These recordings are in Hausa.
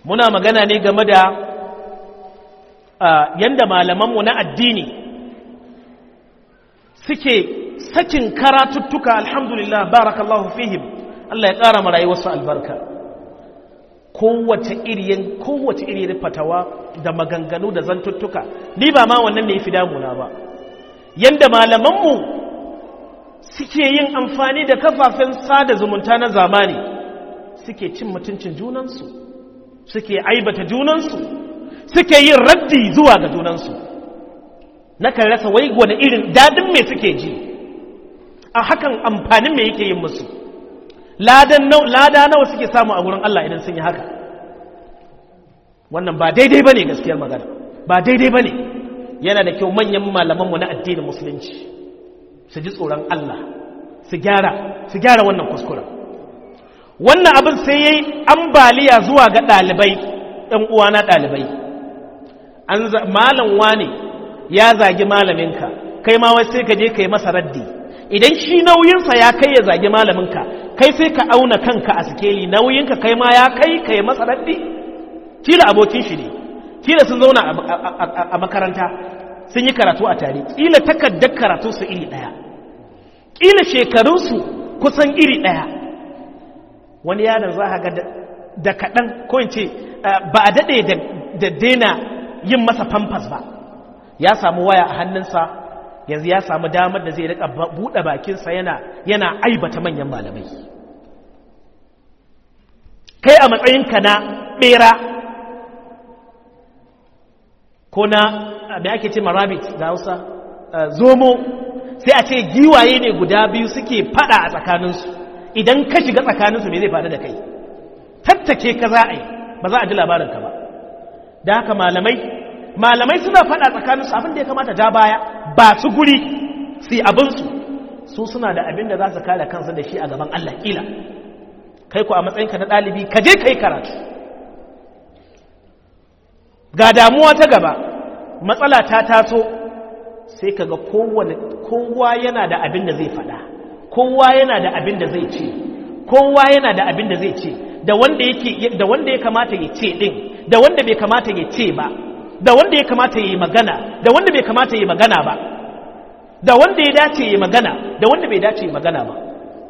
muna magana ne game da yanda malamanmu na addini suke sakin karatuttuka alhamdulillah barakallahu fihim Allah ya ƙara marayuwarsu albarka kowace iriyin kowace iriyin fatawa da maganganu da zantuttuka ni ba ma wannan ne ya fi damuna ba yanda malamanmu suke yin amfani da kafafen sada zumunta na zamani suke cin mutuncin junansu suke aibata junansu suke yin raddi zuwa ga junansu nakan rasa wai wani irin dadin me suke ji a hakan amfanin me yake yin musu lada nawa suke samu a wurin Allah idan sun yi haka wannan ba daidai ba ne gaskiyar magana ba daidai ba ne yana da kyau manyan malamanmu na addinin musulunci su ji tsoron Allah su gyara su gyara wannan kuskuren wannan abin sai ya yi ambaliya zuwa ga ɗalibai ɗan uwana ɗalibai malam wane ya zagi malaminka kai ma wai sai ka je ka yi masa raddi idan shi nauyinsa ya kai ya zagi malaminka kai sai ka auna kanka a sikeli nauyinka kai ma ya kai ka yi masa raddi kila abokin shi ne kila sun zauna a makaranta sun yi karatu a tare kila takardar karatu su iri ɗaya kila shekarunsu kusan iri ɗaya wani yaron za a ga da kaɗan ko in ce ba a daɗe da daina yin masa famfas ba ya samu waya a hannunsa yanzu ya samu damar da zai rika buɗe bakinsa yana yana aibata manyan malamai kai a matsayinka na ɓera ko na da ake ce marabit da hausa zomo sai a ce giwaye ne guda biyu suke fada a tsakaninsu idan ka shiga tsakaninsu ne zai faru da kai tattake ka za a yi ba za a ji labarinka ba da haka malamai malamai suna fada tsakaninsu abin da ya kamata ja baya ba su guri su abinsu su suna da abin da za su kare kansu da shi a gaban Allah kila kai ku a matsayinka na ɗalibi ka je ka yi karatu ga damuwa ta gaba matsala ta taso sai ka ga kowa yana da abin da zai fada kowa yana da abin da zai ce kowa yana da abin da zai ce da wanda yake da wanda ya kamata ya ce din da wanda bai kamata ya ce ba da wanda ya kamata ya yi magana da wanda bai kamata ya yi magana ba da wanda ya dace ya yi magana da wanda bai dace ya yi magana ba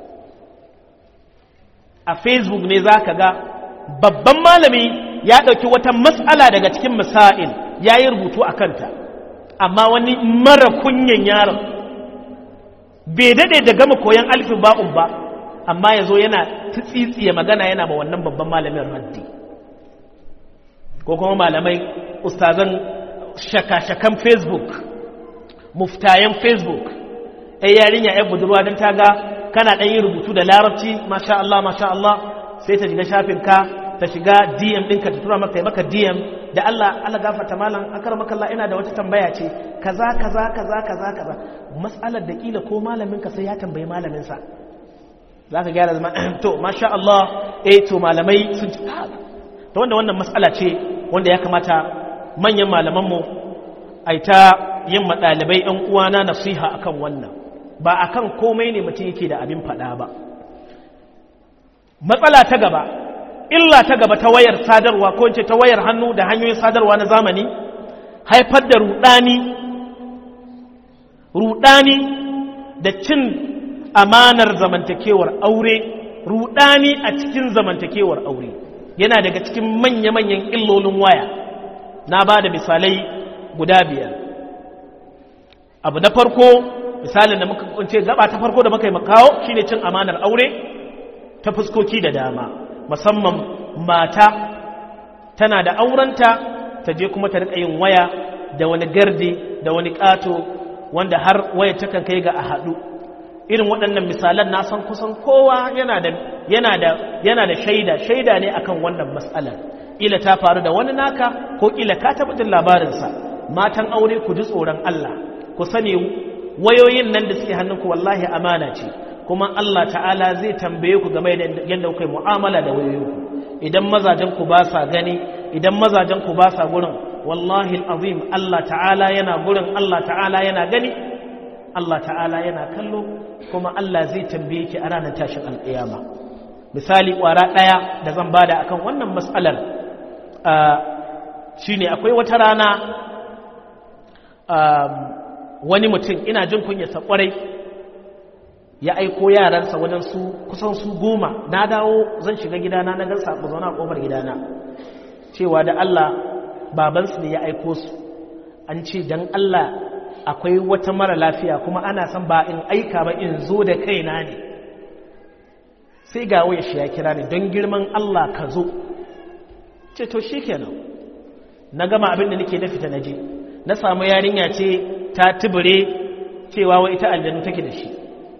a facebook ne za ka ga babban malami ya ɗauki wata matsala daga cikin misa'il ya yi rubutu a kanta amma wani mara kunyan yaron bai daɗe da gama koyon alfin ba'un ba amma ya zo yana tsitsiye magana yana ma wannan babban malamin raddi ko kuma malamai ustazan shaka-shakan facebook muftayen facebook ai yarinya ya budurwa don ta ga kana ɗan yi rubutu da larabci masha Allah masha Allah sai ta shiga shafinka ta shiga DM ɗinka ta tura maka maka DM da Allah Allah gafarta malam akar maka Allah ina da wata tambaya ce kaza kaza kaza kaza kaza mas'alar da kila ko malamin ka sai ya tambayi malamin sa zaka gyara zama to masha Allah eh to malamai sun ci to wanda wannan mas'ala ce wanda ya kamata manyan malaman mu ai ta yin madalibai ɗan uwana nasiha akan wannan ba akan komai ne mutum yake da abin faɗa ba matsala ta gaba illa ta gaba ta wayar sadarwa ko ce ta wayar hannu da hanyoyin sadarwa na zamani haifar da rudani rudani da cin amanar zamantakewar aure rudani a cikin zamantakewar aure yana daga cikin manya-manyan illolin waya na ba da misalai guda biyar abu na farko misalin da muka kunce gaba ta farko da muka yi makawo shine cin amanar aure ta fuskoki da dama musamman mata tana da aurenta ta je kuma ta rika yin waya da wani gardi da wani ƙato wanda har waya takan kai ga a haɗu irin waɗannan misalan na san kusan kowa yana da yana da yana da shaida shaida ne akan wannan matsalar ila ta faru da wani naka ko ila ka taɓa jin labarinsa matan aure ku ji tsoron Allah ku sani wayoyin nan da suke hannunku wallahi amana ce kuma Allah ta'ala zai tambaye ku game da yadda kuka yi mu'amala da wayoyinku idan mazajen ku ba sa gani idan mazajen ku ba sa gurin wallahi azim Allah ta'ala yana gurin Allah ta'ala yana gani Allah ta'ala yana kallo kuma Allah zai tambaye ki a ranar tashin alƙiyama misali ƙwara ɗaya da zan bada akan wannan matsalar shi ne akwai wata rana wani mutum ina jin kunyarsa kwarai ya aiko yaransa wajen su kusan su goma na dawo zan shiga gidana na gan saƙo zauna a ƙofar gidana cewa da Allah babansu ne ya aiko su an ce don Allah akwai wata mara lafiya kuma ana son ba in aika ba in zo da kaina ne sai ga waya shi ya kira ni don girman Allah ka zo ce to shi kenan na gama abin da nake na fita na je na samu yarinya ce ta tubure cewa wa ita aljanu take da shi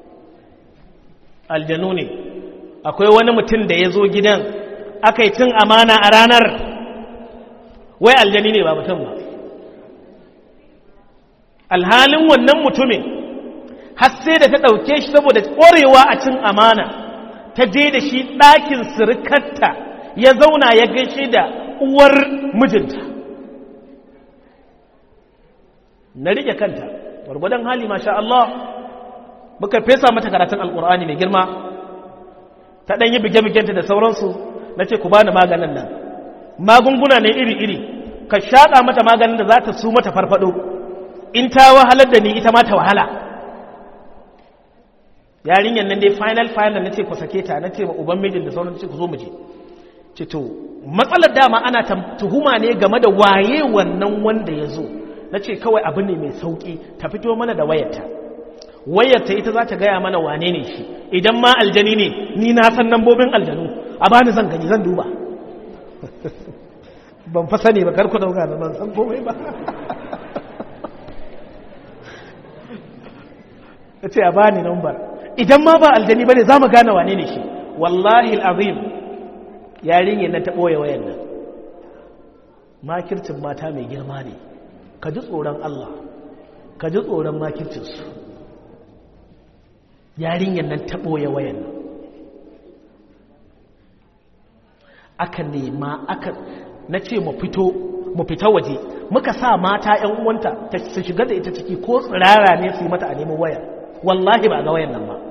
aljanu ne akwai wani mutum da ya zo gidan aka yi cin amana a ranar wai aljani ne ba mutum ba alhalin wannan mutumin har sai da ta ɗauke shi saboda ƙwarewa a cin amana ta je da shi ɗakin sirikarta ya zauna ya gaishe da uwar mijinta na rike kanta gwargwadon hali masha Allah muka fesa mata karatun alkur'ani mai girma ta ɗanyi bige-bigenta da sauransu na ce ku bani maganin nan magunguna ne iri-iri ka shaɗa mata maganin da za ta su mata farfado in ta wahalar da ni ita ma ta wahala yarinyar nan dai final final na ce ku sake ta na ce ma uban mijin da sauran ce ku zo mu je ce to matsalar dama ana tuhuma ne game da waye wannan wanda ya zo na ce kawai abu ne mai sauƙi ta fito mana da wayarta wayarta ita za ta gaya mana wane ne shi idan ma aljani ne ni na san nambobin aljanu a bani zan gani zan duba ban fa sani ba karku dauka da ban san komai ba ta ce a bani nambar idan ma ba aljani ba ne za mu gane wane ne shi wallahi al'azim yarinyar nan ta ɓoye wayan nan makircin mata mai girma ne ka ji tsoron Allah ka ji tsoron makircinsu yarinyar nan ta ɓoye wayan nan aka nema aka na ce mu fito mu fita waje muka sa mata ‘yan uwanta ta su shiga da ita ciki ko tsirara ne su yi mata a neman waya wallahi ba ga wayan nan ba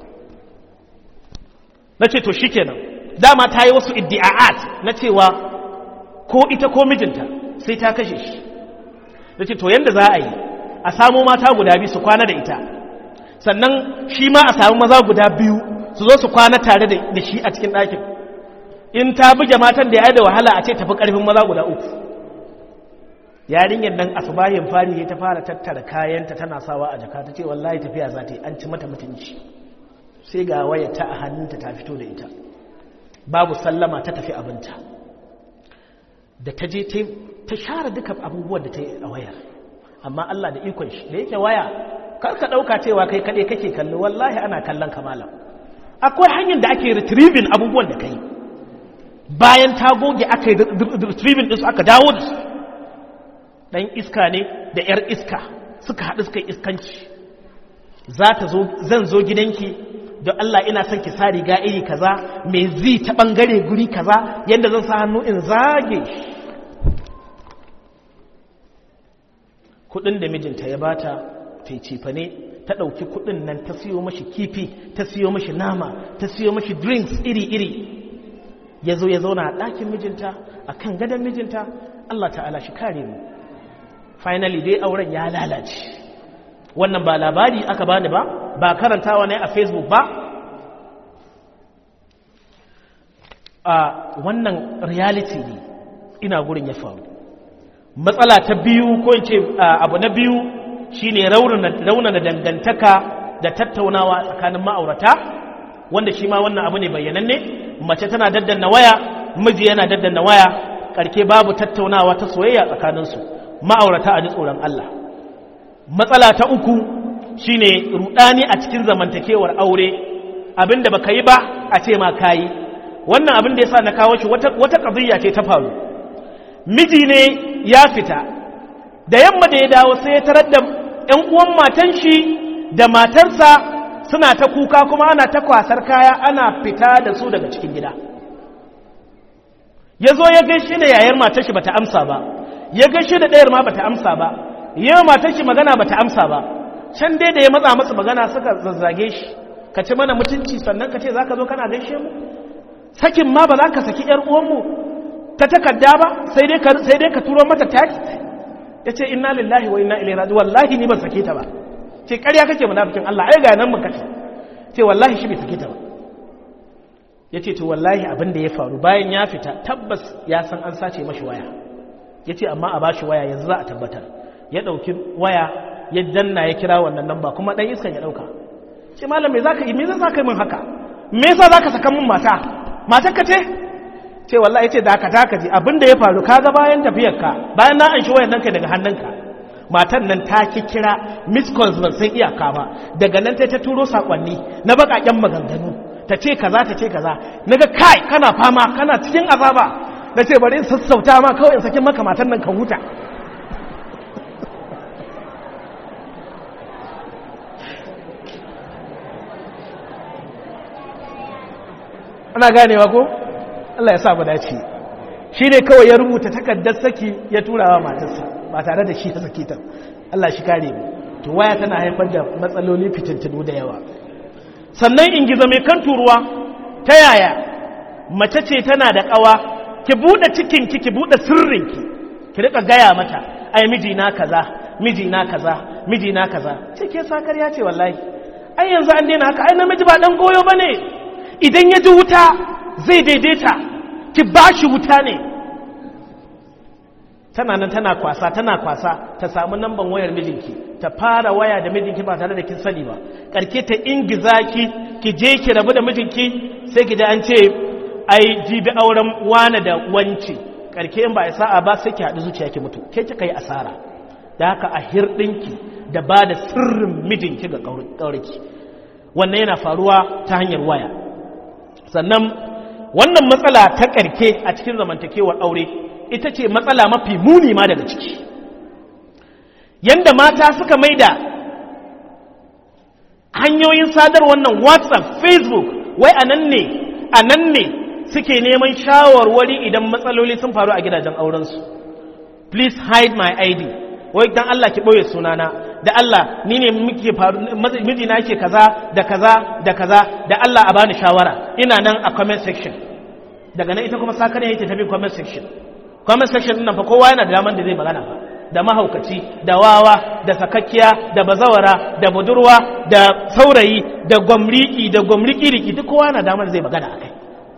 na ce to shikenan dama ta yi wasu iddi'a'at na cewa ko ita ko mijinta sai ta kashe shi na ce to yadda za a yi a samu mata guda biyu su kwana da ita sannan shi ma a samu maza guda biyu su zo su kwana tare da shi a cikin ɗakin in ta buge matan da ya da wahala a ce tafi ƙarfin maza guda uku yarinyar nan asubahin fari ta fara tattara kayanta tana sawa a jaka ta ce wallahi tafiya za ta yi an ci mata mutunci sai ga waya ta a hannunta ta fito da ita babu sallama ta tafi abinta da ta je ta share duka abubuwan da ta yi a wayar amma Allah da ikon shi da yake waya kar ka ɗauka cewa kai kaɗai kake kallo wallahi ana kallon kamala akwai hanyar da ake retrieving abubuwan da kai bayan ta goge aka yi retrieving ɗinsu aka dawo da su ɗan iska ne da 'yar iska suka haɗu suka yi iskanci za ta zo zan zo gidanki don Allah ina son ki sa riga iri kaza mai zi ta ɓangare guri kaza yadda zan sa hannu in zage kudin da mijinta ya bata ta cifa ne ta ɗauki kudin nan ta siyo mashi kifi ta siyo mashi nama ta siyo mashi drinks iri-iri ya zo ya zauna a ɗakin mijinta a kan gadon mijinta Allah ta'ala shi kare mu finally dai auren ya lalace wannan ba labari aka bani ba ba karantawa ne a facebook ba a wannan reality ne ina gurin ya faru matsala ta biyu ko ce abu na biyu shine raunana dangantaka da tattaunawa tsakanin ma'aurata wanda shi ma wannan abu ne bayyananne mace tana daddanna waya miji yana daddanna waya karke babu tattaunawa ta soyayya tsakaninsu ma'aurata a ji tsoron Allah matsala ta uku shine rudani a cikin zamantakewar aure abinda baka yi ba a ce ma kayi wannan abin da yasa na kawo shi wata wata qadiyya ce ta faru miji ne ya fita da yamma da ya dawo sai ya tarar da ƴan uwan matan shi da matarsa suna ta kuka kuma ana ta kwasar kaya ana fita da su daga cikin gida ya zo ya gaishe da yayar matar shi bata amsa ba ya gaishe da ɗayar ma bata amsa ba yau matar shi magana bata amsa ba can dai da ya matsa masa magana suka zazzage shi ka ci mana mutunci sannan ka ce za ka zo kana gaishe mu sakin ma ba za ka saki ‘yar uwanmu ta takarda ba sai dai ka sai dai ka turo mata text yace inna lillahi wa inna ilaihi raji'un wallahi ni ban sake ta ba ce ƙarya kake munafikin Allah ai ga nan mun kace ce wallahi shi bai sake ta ba yace to wallahi abin da ya faru bayan ya fita tabbas ya san an sace mashi waya yace amma a bashi waya yanzu za a tabbatar ya dauki waya ya danna ya kira wannan namba kuma dan iskan ya dauka ce malam me zaka yi me zaka yi min haka me yasa zaka saka min mata matar ka ce ce wallahi yace da ka taka ji abinda ya faru kaga bayan tafiyar ka bayan na an shi wayan nan kai daga hannunka matan nan ta ki kira miss calls ban san iyaka ba daga nan ta ta turo sakonni na bakaken maganganu ta ce kaza ta ce kaza naga kai kana fama kana cikin azaba na ce bari in sassauta ma kawai in sakin maka matan nan ka huta ana ganewa ko Allah ya sa mu dace shi ne kawai ya rubuta takardar saki ya tura wa matarsa ba tare da shi ya saki ta Allah shi kare mu to waya tana haifar da matsaloli fitintunu da yawa sannan in gizo mai kan turuwa ta yaya mace ce tana da kawa ki bude cikinki ki bude sirrinki ki rika gaya mata ai mijina kaza mijina kaza mijina kaza ce ke sakar ya ce wallahi ai yanzu an daina haka ai namiji ba dan goyo bane idan ya ji wuta zai daidaita ki ba shi wuta ne tana nan tana kwasa tana kwasa ta samu namban wayar mijinki ta fara waya da mijinki ba tare da kin sani ba karke ta ingiza ki ki je ki rabu da mijinki sai ki da an ce ai jibi auren wane da wanci karke in ba a sa'a ba sai ki haɗu zuciya ki mutu ke kika yi asara da haka a hirɗinki da ba da sirrin mijinki ga ƙauriki wannan yana faruwa ta hanyar waya sannan wannan matsala ta ƙarke a cikin zamantakewar aure ita ce matsala mafi muni ma daga ciki yanda mata suka maida hanyoyin sadar wannan whatsapp facebook wai a nan ne a nan ne suke neman shawarwari idan matsaloli sun faru a gidajen aurensu please hide my id wai dan Allah ki ɓoye sunana da Allah ni ne muke faru mijina yake kaza da kaza da kaza da Allah a bani shawara ina nan a comment section daga nan ita kuma sakare yake tafi comment section comment section din nan fa kowa yana da daman da zai magana fa da mahaukaci da wawa da sakakkiya da bazawara da budurwa da saurayi da gwamriki da gwamriki riki duk kowa yana damar zai magana akai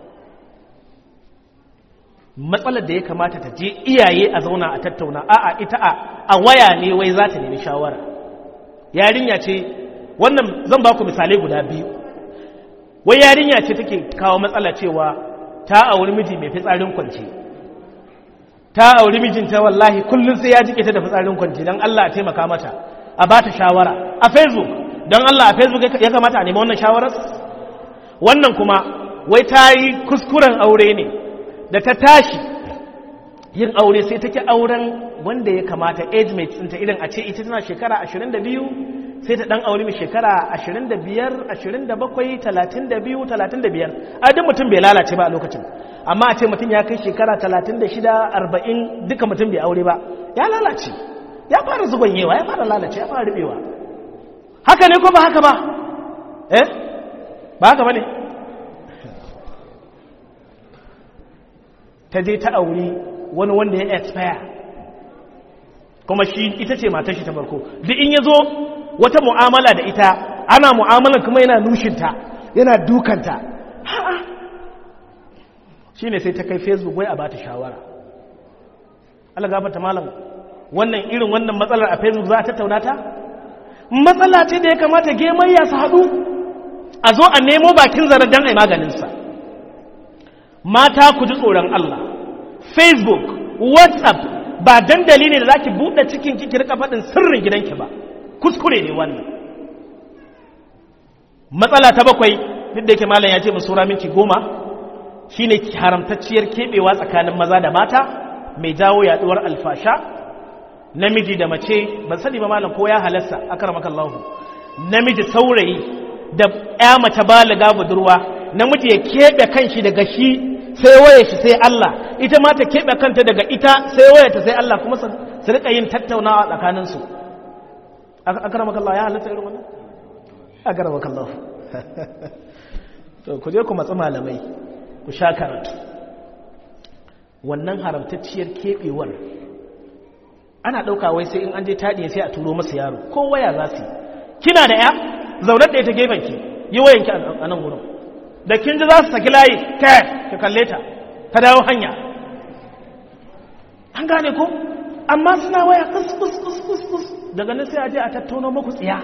matsalar da ya kamata ta je iyaye a zauna a tattauna a'a ita a waya ne wai za ta nemi shawara yarinya ce wannan zan ba ku misalai guda biyu wai yarinya ce take kawo matsala cewa ta auri miji mai fitsarin kwanci ta auri mijinta wallahi kullum sai ya jike ta da fitsarin kwanci don Allah a taimaka mata a ba ta shawara a facebook don Allah a facebook ya kamata a nemi wannan shawarar wannan kuma wai ta yi kuskuren aure ne da ta tashi yin aure sai take auren wanda ya kamata age mate ɗinta irin a ce ita tana shekara 22 sai ta ɗan aure mai shekara 25 27 32 35 a duk mutum bai lalace ba a lokacin amma a ce mutum ya kai shekara 36 40 duka mutum bai aure ba ya lalace ya fara zubanyewa ya fara lalace ya fara rubewa haka ne ko ba haka ba eh ba haka ba ne ta je ta auri wani wanda ya expire kuma shi ita ce matar shi ta farko duk in ya zo wata mu'amala da ita ana mu'amalar kuma yana nushinta yana dukanta ha'a shi ne sai ta kai facebook wai a ba ta shawara Allah gafarta malam wannan irin wannan matsalar a facebook za a tattauna ta matsala ce da ya kamata gemayya su haɗu a zo a nemo bakin zarar don a yi maganinsa mata ku ji tsoron Allah facebook whatsapp ba dandali ne da za ki buɗe cikin ki rika faɗin sirrin gidanki ba kuskure ne wannan matsala ta bakwai duk da yake malam ya ce mu sura minti goma shine haramtacciyar keɓewa tsakanin maza da mata mai jawo yaduwar alfasha namiji da mace ban sani ba malam ko ya halasta akramakallahu namiji saurayi da ya mace baliga budurwa namiji ya keɓe kanshi daga shi sai waye shi sai Allah ita ma ta keɓe kanta daga ita sai waye ta sai Allah kuma su rika yin tattaunawa tsakaninsu akramakallahu ya halatta irin wannan akramakallahu to ku je ku matsi malamai ku sha karatu wannan haramtacciyar keɓewar ana ɗauka wai sai in an je taɗi sai a turo masa yaro ko waya za su kina da ya zaunar da ita gefen ki yi wayanki a nan wurin da kin ji za su saki layi kai ki kalle ta ta dawo hanya an gane ko amma suna waya kus kus kus kus kus daga nan sai a je a tattauno muku tsiya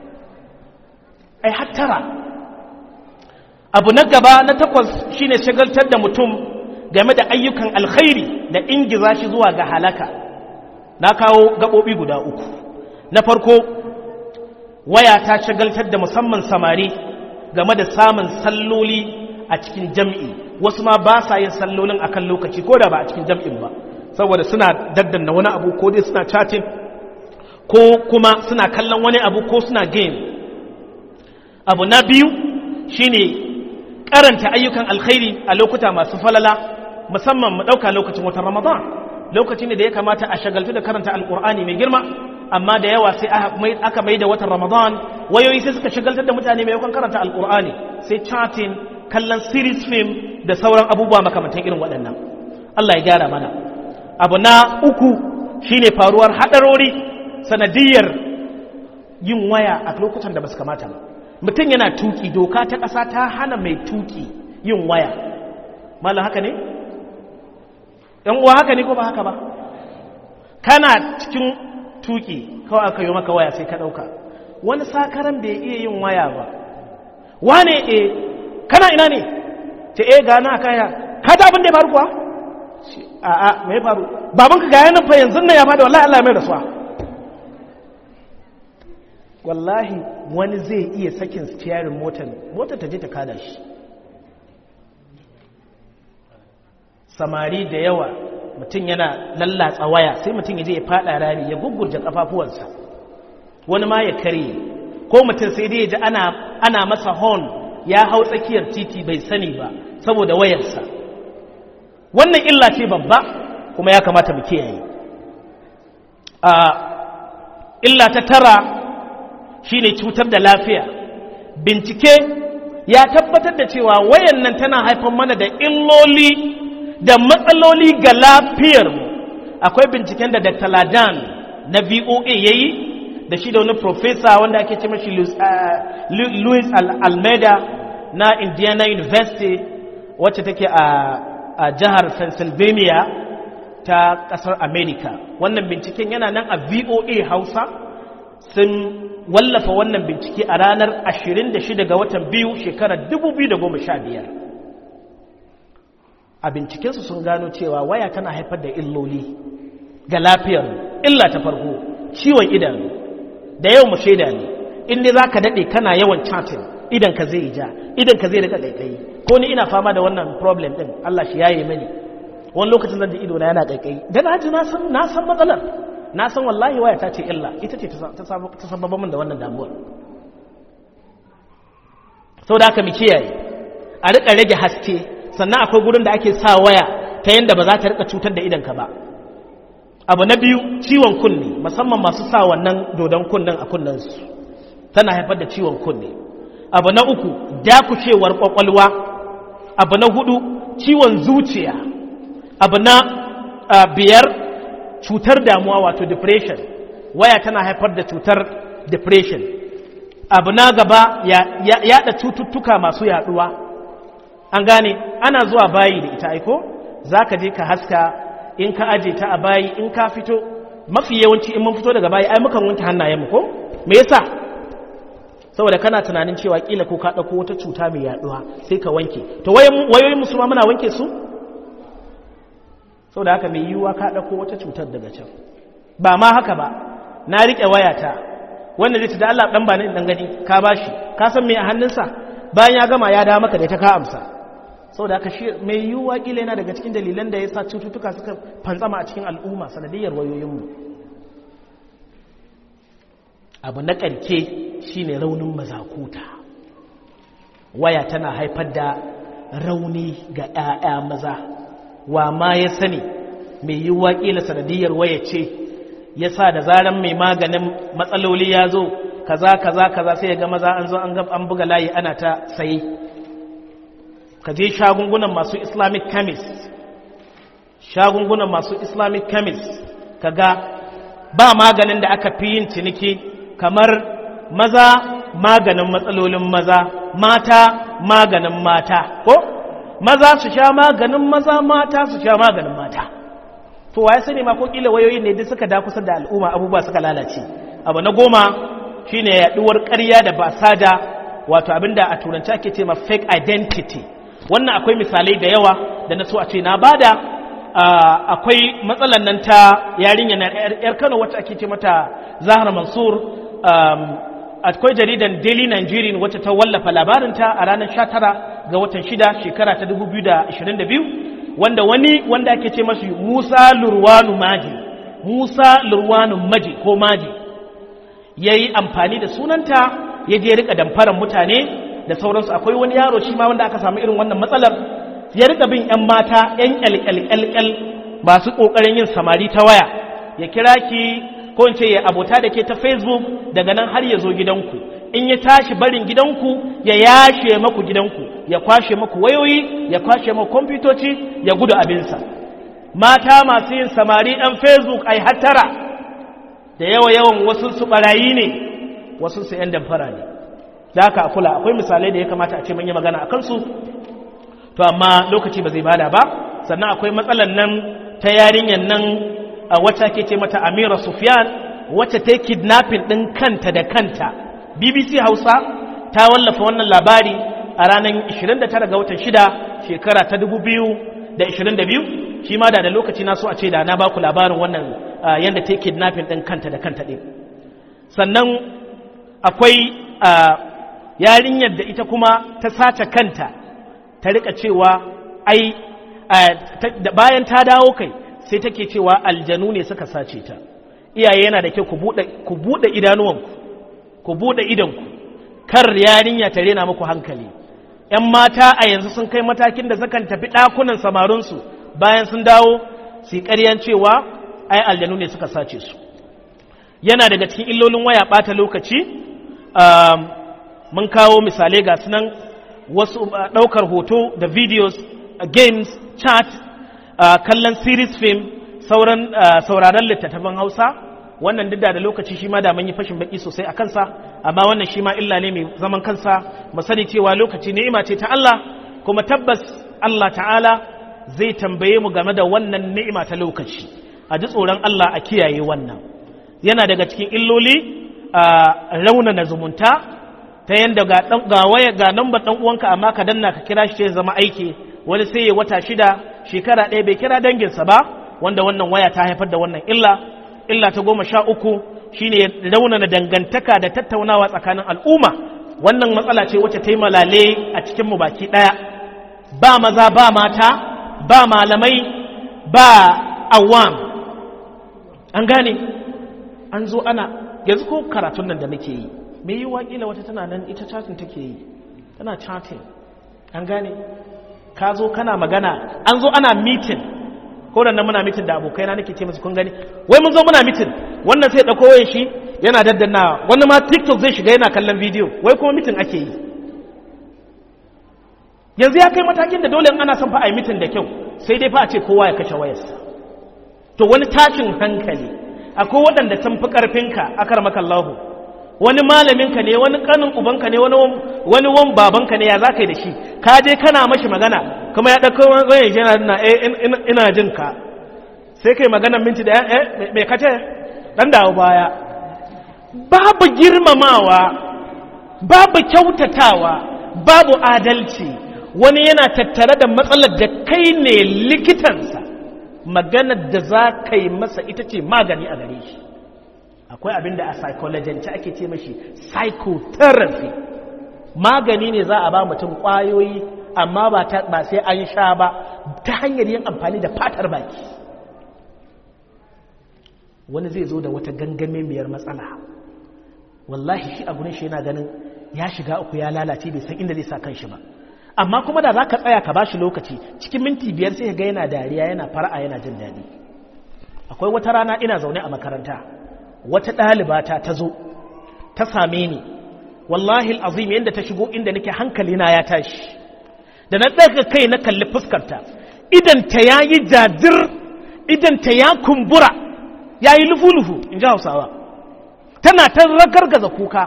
ai hattara abu na gaba na takwas shine shagaltar da mutum game da ayyukan alkhairi da ingiza shi zuwa ga halaka na kawo gaɓoɓi guda uku na farko waya ta shagaltar da musamman samari game da samun salloli a cikin jam'i wasu ma ba sa yin sallolin akan lokaci ko da ba a cikin jam'in ba saboda suna daddanna wani abu ko dai suna chatting ko kuma suna kallon wani abu ko suna game abu na biyu shine karanta ayyukan alkhairi a lokuta masu falala musamman mu ɗauka lokacin watan ramadan lokaci ne da ya kamata a shagaltu da karanta alkur'ani mai girma amma da yawa sai aka mai da watan ramadan wayoyi sai suka shagaltar da mutane mai yakan karanta alkur'ani sai chatting kallon series film da sauran abubuwa makamantan irin waɗannan allah ya gyara mana abu na uku shine faruwar haɗarori sanadiyar yin waya a lokutan da ba su kamata ba mutum yana tuki doka ta ƙasa ta hana mai tuki yin waya malam haka ne ‘yan uwa haka ne ko ba haka ba kana cikin tuki kawai aka yi maka waya sai ka ɗauka wani sakaran bai iya yin waya ba wane e kana ina ne ta e gana kaya ka ta abin da ya faru kuwa a a mai faru babanka ga yanin fa yanzu na ya fada wallahi Allah mai rasuwa wallahi wani zai iya sakin steering motar motar ta je ta kada shi samari da yawa mutum yana lallatsa waya sai mutum ya je ya fada rami ya gugurje kafafuwansa wani ma ya karye ko mutum sai dai ya ji ana, ana masa horn ya hau tsakiyar titi bai sani ba saboda wayarsa wannan illa ce babba kuma ya kamata mu kiyaye a illa ta tara shine cutar da lafiya bincike ya tabbatar da cewa wayan nan tana haifar mana da illoli da matsaloli ga lafiyarmu akwai binciken da dr ladan na voa ya yi da shi da wani profesa wanda ake ce mashi louis almeida na indiana university wacce take a jihar pennsylvania ta kasar america wannan binciken yana nan a voa hausa sun wallafa wannan bincike a ranar 26 ga watan biyu shekarar 2015 a bincikensu sun gano cewa waya tana haifar da illoli ga lafiyar illa ta farko ciwon idanu da yau mu shaida ne inda za ka daɗe kana yawan chatting idan ka zai ja idan ka zai rika ƙaiƙayi ko ni ina fama da wannan problem ɗin Allah shi yaye mani wani lokacin zan ji ido na yana ƙaiƙayi da na ji na san matsalar na san wallahi waya ta ce illa ita ce ta sababa min da wannan damuwar sau da aka mu kiyaye a rika rage haske sannan akwai gurin da ake sa waya ta yadda ba za ta rika cutar da idanka ba abu na biyu ciwon kunne musamman masu sa wannan dodon kunnen a kunnensu tana haifar da ciwon kunne abu na uku dakushewar kwakwalwa abu na hudu ciwon zuciya abu na biyar cutar damuwa wato depression waya tana haifar da cutar depression abu na gaba yada cututtuka masu yaduwa an gane ana zuwa bayi da ita aiko za ka je ka haska in ka aje ta a bayi in ka fito mafi yawanci in mun fito daga bayi ai mukan wanke hannayenmu ko me yasa saboda kana tunanin cewa kila ko ka dauko wata cuta mai yaduwa sai ka wanke to wayoyin musu ma muna wanke su saboda haka mai yiwuwa ka dauko wata cutar daga can ba ma haka ba na rike wayata wanda zai ci da Allah dan ba ni dan gani ka bashi ka san me a hannunsa bayan ya gama ya dawo maka da ita ka amsa saboda haka shi mai yiwuwa kila yana daga cikin dalilan da ya sa cututtuka suka fantsama a cikin al'umma sanadiyar wayoyinmu abu na ƙarke shine raunin mazakuta waya tana haifar da rauni ga 'ya'ya maza wa ma ya sani mai yiwuwa kila sanadiyar waya ce ya sa da zaran mai maganin matsaloli ya zo kaza kaza kaza sai ya ga maza an zo an buga layi ana ta saye ka je shagungunan masu islamic chemist shagungunan masu islamic chemist kaga ba maganin da aka fi yin ciniki kamar maza maganin matsalolin maza mata maganin mata ko maza su sha maganin maza mata su sha maganin mata to waye sani ma ko kila wayoyin ne duk suka da kusa da al'umma abubuwa suka lalace abu na goma shine yaduwar ƙarya da basada wato abinda a turanci ake ce ma fake identity wannan akwai misalai da yawa da na so a ce na bada akwai matsalan nan ta yarinya na yar Kano wacce ake ce mata Zahra Mansur akwai jaridan Daily Nigerian wacce ta wallafa labarinta a ranar 19 ga watan 6 shekara ta 2022 wanda wani wanda ake ce masu Musa Lurwanu Maji Musa Lurwanu Maji ko Maji yayi amfani da sunanta ya je rika damfaran mutane da sauransu akwai wani yaro shi ma wanda aka samu irin wannan matsalar ya rika bin yan mata yan kyalkyalkyal masu kokarin yin samari ta waya ya kira ki ko in ce ya abota da ke ta facebook daga nan har ya zo gidanku in ya tashi barin gidanku ya yashe maku gidanku ya kwashe maku wayoyi ya kwashe maku kwamfutoci ya gudu abinsa mata masu yin samari ɗan facebook ai hattara da yawa yawan wasu su barayi ne wasu su yan damfara ne da haka a kula akwai misalai da ya kamata a ce manya magana a kansu to amma lokaci ba zai bada ba sannan akwai matsalan nan ta yarinyar nan a wata ke ce mata amira sufyan wacce ta yi kidnapping ɗin kanta da kanta bbc hausa ta wallafa wannan labari a ranar 29 ga watan 6 shekara ta 2022 shi ma da da lokaci na so a ce da na baku labarin wannan yadda ta yi kidnapping ɗin kanta da kanta ɗin sannan akwai yarinyar da ita kuma ta sace kanta ta rika cewa ai bayan ta dawo kai sai take cewa aljanu ne suka sace ta iyaye yana da kyau ku buɗe idanuwanku ku buɗe idanku kar yarinya ta rena muku hankali ‘yan mata a yanzu sun kai matakin da sukan tafi ɗakunan samarinsu bayan sun dawo su yi ƙaryan cewa ai aljanu ne suka sace su yana daga cikin illolin waya ɓata lokaci mun kawo misalai ga sunan wasu ɗaukar hoto da videos games chat kallon series film sauran sauraron littattafan hausa wannan duk da lokaci shi ma da mun yi fashin baki sosai a kansa amma wannan shi ma illa ne mai zaman kansa mu sani cewa lokaci ni'ima ce ta Allah kuma tabbas Allah ta'ala zai tambaye mu game da wannan ni'ima ta lokaci a ji tsoron Allah a kiyaye wannan yana daga cikin illoli a raunana zumunta ta yanda ga ga waya ga nambar dan uwanka amma ka danna ka kira shi ya zama aiki wani sai ya wata shida shekara ɗaya bai kira danginsa ba wanda wannan waya ta haifar da wannan illa illa ta goma sha uku shine raunana dangantaka da tattaunawa tsakanin al'umma wannan matsala ce wacce ta yi malale a cikinmu baki ɗaya ba maza ba mata ba malamai ba awam an gane an zo ana yanzu ko karatun nan da nake yi me yi waƙila wata tana nan ita chatting take yi tana chatting an gane ka zo kana magana an zo ana meeting ko da nan muna mitin da abokaina nake ce musu kun gani wai mun zo muna mitin wannan sai dauko wayan shi yana daddannawa wani ma TikTok zai shiga yana kallon bidiyo wai kuma mitin ake yi yanzu ya kai matakin da dole ana son fa a yi mitin da kyau sai dai fa a ce kowa ya kashe wayarsa to wani tashin hankali akwai waɗanda sun fi ƙarfinka akar makallahu wani malaminka ne wani kanin ubanka ne wani wani wan babanka ne ya za ka yi da shi ka je kana mashi magana kuma ya ɗauko wayan yana na ina jin ka sai kai magana minti da eh mai kace dan dawo baya babu girmamawa babu kyautatawa babu adalci wani yana tattare da matsalar da kai ne likitansa maganar da za ka yi masa ita ce magani a gare shi akwai abin da a psychologist ake ce mashi psychotherapy magani ne za a ba mutum kwayoyi amma ba sai an sha ba ta hanyar yin amfani da fatar baki wani zai zo da wata gangame miyar matsala wallahi shi a gurin shi yana ganin ya shiga uku ya lalace bai san inda zai sa kanshi ba amma kuma da za ka tsaya ka bashi lokaci cikin minti biyar sai ga yana dariya yana fara'a yana jin daɗi akwai wata rana ina zaune a makaranta wata ɗalibata ta zo ta same ni wallahi azim yadda ta shigo inda nake hankalina ya tashi da na ɗaga kai na kalli fuskarta idan ta yayi jajir idanta ya kumbura ya yi lufu-lufu in ji hausawa tana ta ragargaza kuka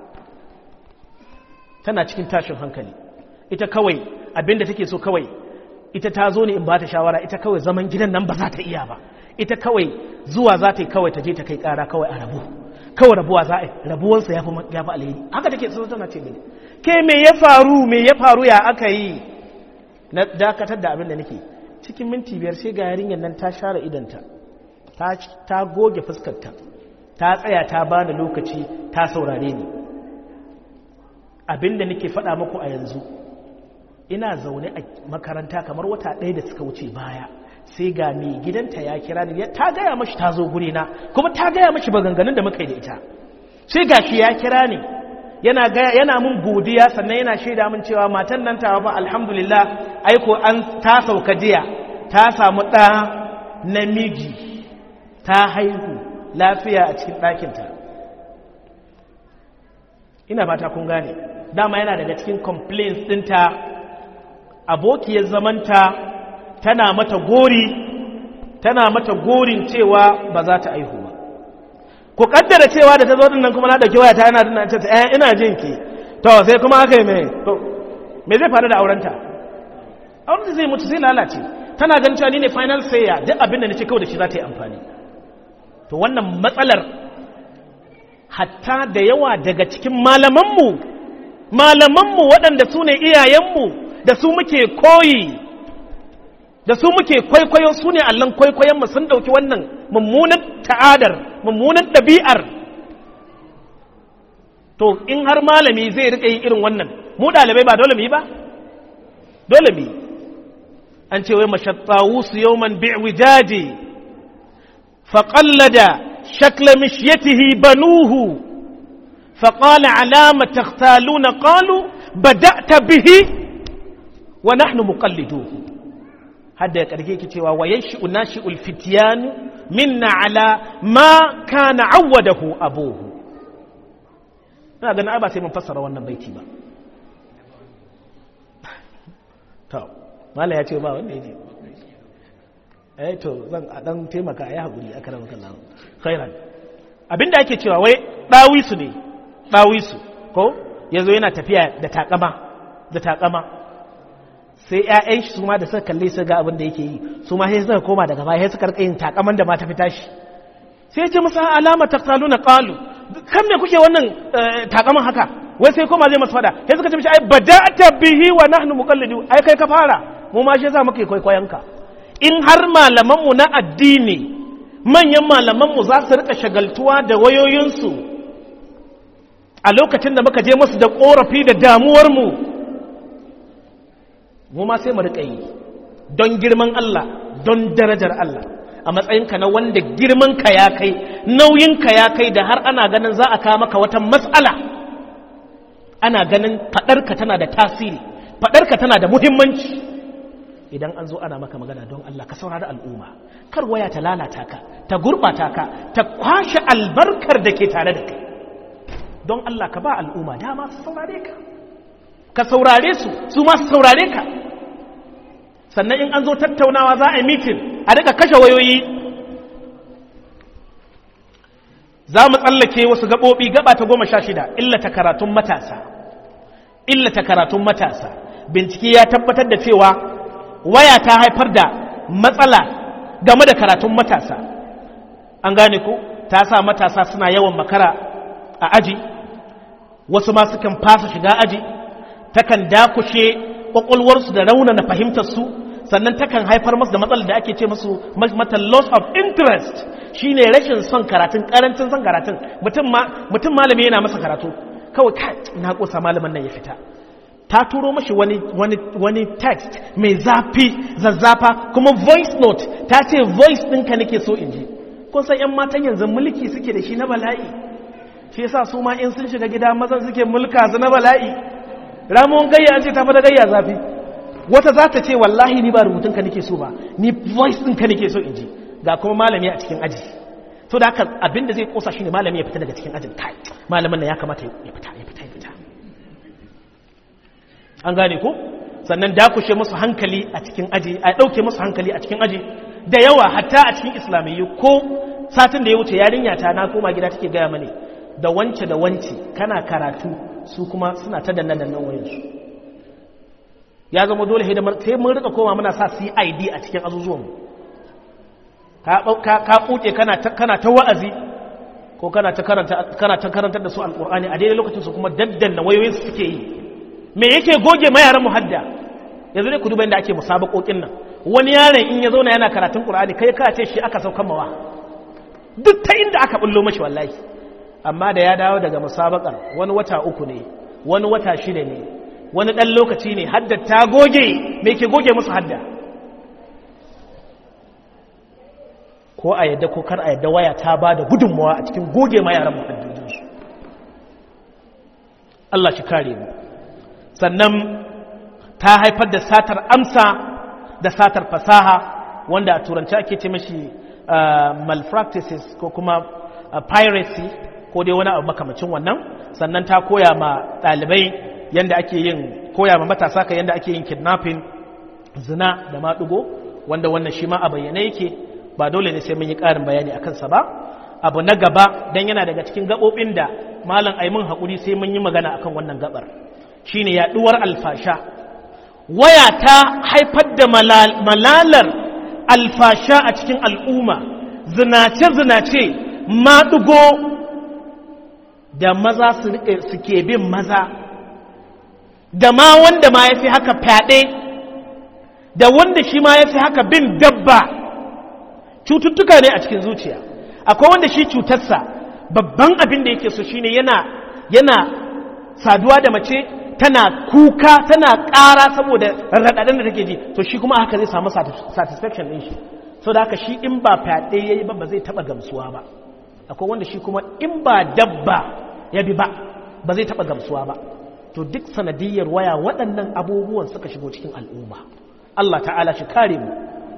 tana cikin tashin hankali ita kawai abinda take so kawai ita ta zo ne in ba ta shawara ita kawai zaman gidan nan ba za ta iya ba ita kawai zuwa za ta yi kawai ta je ta kai kara kawai a rabu kawai rabuwa za a yi rabuwansa ya fi alheri haka take so tana ce mini ke me ya faru me ya faru ya aka yi na dakatar da abin da nake cikin minti biyar sai ga yarinyar nan ta share idanta ta goge fuskarta ta tsaya ta bani lokaci ta saurare ni abin da nake faɗa muku a yanzu ina zaune a makaranta kamar wata ɗaya da suka wuce baya sai ga mai gidanta ya kira ni ta gaya mashi ta zo guri na kuma ta gaya mashi maganganun da muka yi da ita sai ga shi ya kira ni yana yana mun godiya sannan yana shaida min cewa matan nan tawa ba alhamdulillah aiko an ta sauka jiya ta samu ɗa namiji ta haihu lafiya a cikin ɗakinta ina fata kun gane dama yana daga cikin complaints ɗinta abokiyar zamanta tana mata gori tana mata gorin cewa ba za ta aihu ba ku kaddara cewa da ta zo dinnan kuma na dauki waya ta yana dinnan ce eh ina jin ki to sai kuma aka yi me to me zai faru da aurenta auren zai mutu zai lalace tana ganin cewa ni ne final sayer duk abin da nace kawai da shi za ta yi amfani to wannan matsalar hatta da yawa daga cikin malamanmu malamanmu waɗanda su ne iyayenmu da su muke koyi da su muke kwaikwayo su ne allon kwaikwayonmu sun ɗauki wannan mummunan ta'adar mummunan ɗabi'ar to in har malami zai riƙa yi irin wannan mu ɗalibai ba dole mu yi ba dole mu yi an ce wai mashattawu su yawman bi'wijaji faƙallada shakla mishyatihi banuhu فقال علام تختالون قالوا بدأت به ونحن مقلدوه هذا يكرهي كتوا وينشئ ناشئ الفتيان منا على ما كان عوده أبوه ina ganin ba sai mun fassara wannan baiti ba to mala ya ce ba wanda ya ce eh to zan dan taimaka ya haƙuri a karan kallon khairan abinda ake cewa wai ɗawisu ne ɗawisu ko ya zo yana tafiya da takama da takama sai ‘ya'yan shi su ma da suka kalle su ga abin da yake yi su ma sai suka koma daga baya suka rika yin takaman da ma ta fita shi sai ce musa alama taktalu na ƙalu kan me kuke wannan takaman haka wai sai koma zai masu fada sai suka ce mishi ai bada'ata bihi wa nahnu muqallidu ai kai ka fara mu ma shi yasa muke kwaikwayon ka in har malaman mu na addini manyan malaman mu za su rika shagaltuwa da wayoyinsu a lokacin da muka je masu da korafi da damuwar mu mu ma sai mu riƙa yi don girman Allah don darajar Allah a matsayinka na wanda girmanka ya kai nauyinka ya kai da har ana ganin za a kawo maka wata matsala ana ganin faɗarka tana da tasiri faɗarka tana da muhimmanci idan an zo ana maka magana don Allah ka saurari al'umma kar waya ta lalata ka ta gurɓata ka ta kwashe albarkar da ke tare da kai don Allah ka ba al'umma dama su saurare ka ka saurare su su ma su saurare ka sannan in an zo tattaunawa za a yi mitin a daga kashe wayoyi za mu tsallake wasu gaɓoɓi gaba ta goma sha shida illata karatun matasa illata karatun matasa bincike ya tabbatar da cewa waya ta haifar da matsala game da karatun matasa an gane ko ta sa matasa suna yawan makara a aji wasu ma sukan fasa shiga aji takan dakushe kwakwalwarsu da raunana fahimtarsu sannan takan haifar masu da matsalar da ake ce masu mata loss of interest shine rashin son karatun karancin son karatun mutum malami yana masa karatu kawai ka na kosa malamin nan ya fita ta turo mashi wani, wani, wani text mai zafi zazzafa kuma voice note ta ce voice ɗinka nake so in ji kun san 'yan matan yanzu mulki suke da shi na bala'i shi yasa su ma in sun shiga gida mazan suke mulka su na bala'i ramuwan gayya an ce tafi da gayya zafi wata za ta ce wallahi ni ba rubutun ka nake so ba ni voice ɗin ka nake so in ji ga kuma malami a cikin aji to da haka abinda zai kosa shi ne malami ya fita daga cikin ajin kai malamin nan ya kamata ya fita ya fita ya fita an gane ko sannan dakushe musu hankali a cikin aji a ɗauke musu hankali a cikin aji da yawa hatta a cikin islamiyyu ko satin da ya wuce yarinya ta na koma gida take gaya mani da wance da wance kana karatu su kuma suna ta danna dannan wayansu ya zama dole sai mun rika koma muna sa cid a cikin azuzuwanmu ka kuke kana ta wa'azi ko kana ta karantar da su alkur'ani a daidai lokacin su kuma daddanna wayoyin su suke yi me yake goge mayaran muhadda yanzu ne ku duba inda ake musabakokin nan wani yaron in ya zauna yana karatun qur'ani kai ka ce shi aka saukan mawa duk ta inda aka bullo mashi wallahi amma da ya dawo daga musabakar wani wata uku ne wani wata shida ne wani dan lokaci ne hadda ta goge me ke goge musu hadda ko a yadda ko kar a yadda waya ta ba da gudunmawa a cikin goge ma yaran muhaddinsu Allah shi kare mu sannan ta haifar da satar amsa da satar fasaha wanda a turanci ake ce mashi malpractices ko kuma piracy ko dai wani abu makamacin wannan sannan ta koya ma ɗalibai yadda ake yin koya ma matasa ka yadda ake yin kidnapping zina da maɗugo wanda wannan shi ma a bayyane yake ba dole ne sai mun yi ƙarin bayani a kansa ba abu na gaba don yana daga cikin gaɓoɓin da malam aimin haƙuri sai mun yi magana akan wannan gaɓar shine yaɗuwar alfasha waya ta haifar da malalar alfasha a cikin al'umma zinace-zinace maɗugo da maza suke bin maza da ma wanda ma ya fi haka fyaɗe da wanda shi ma ya fi haka bin dabba cututtuka ne a cikin zuciya akwai wanda shi cutarsa babban abin da yake so shine yana yana saduwa da mace tana kuka tana ƙara saboda raɗaɗin da take ji to shi kuma haka zai samu satisfaction ɗin shi so da haka shi in ba fyaɗe ya yi ba ba zai taɓa gamsuwa ba akwai wanda shi kuma in ba dabba ya bi ba ba zai taɓa gamsuwa ba to duk sanadiyar waya waɗannan abubuwan suka shigo cikin al'umma Allah ta'ala shi kare mu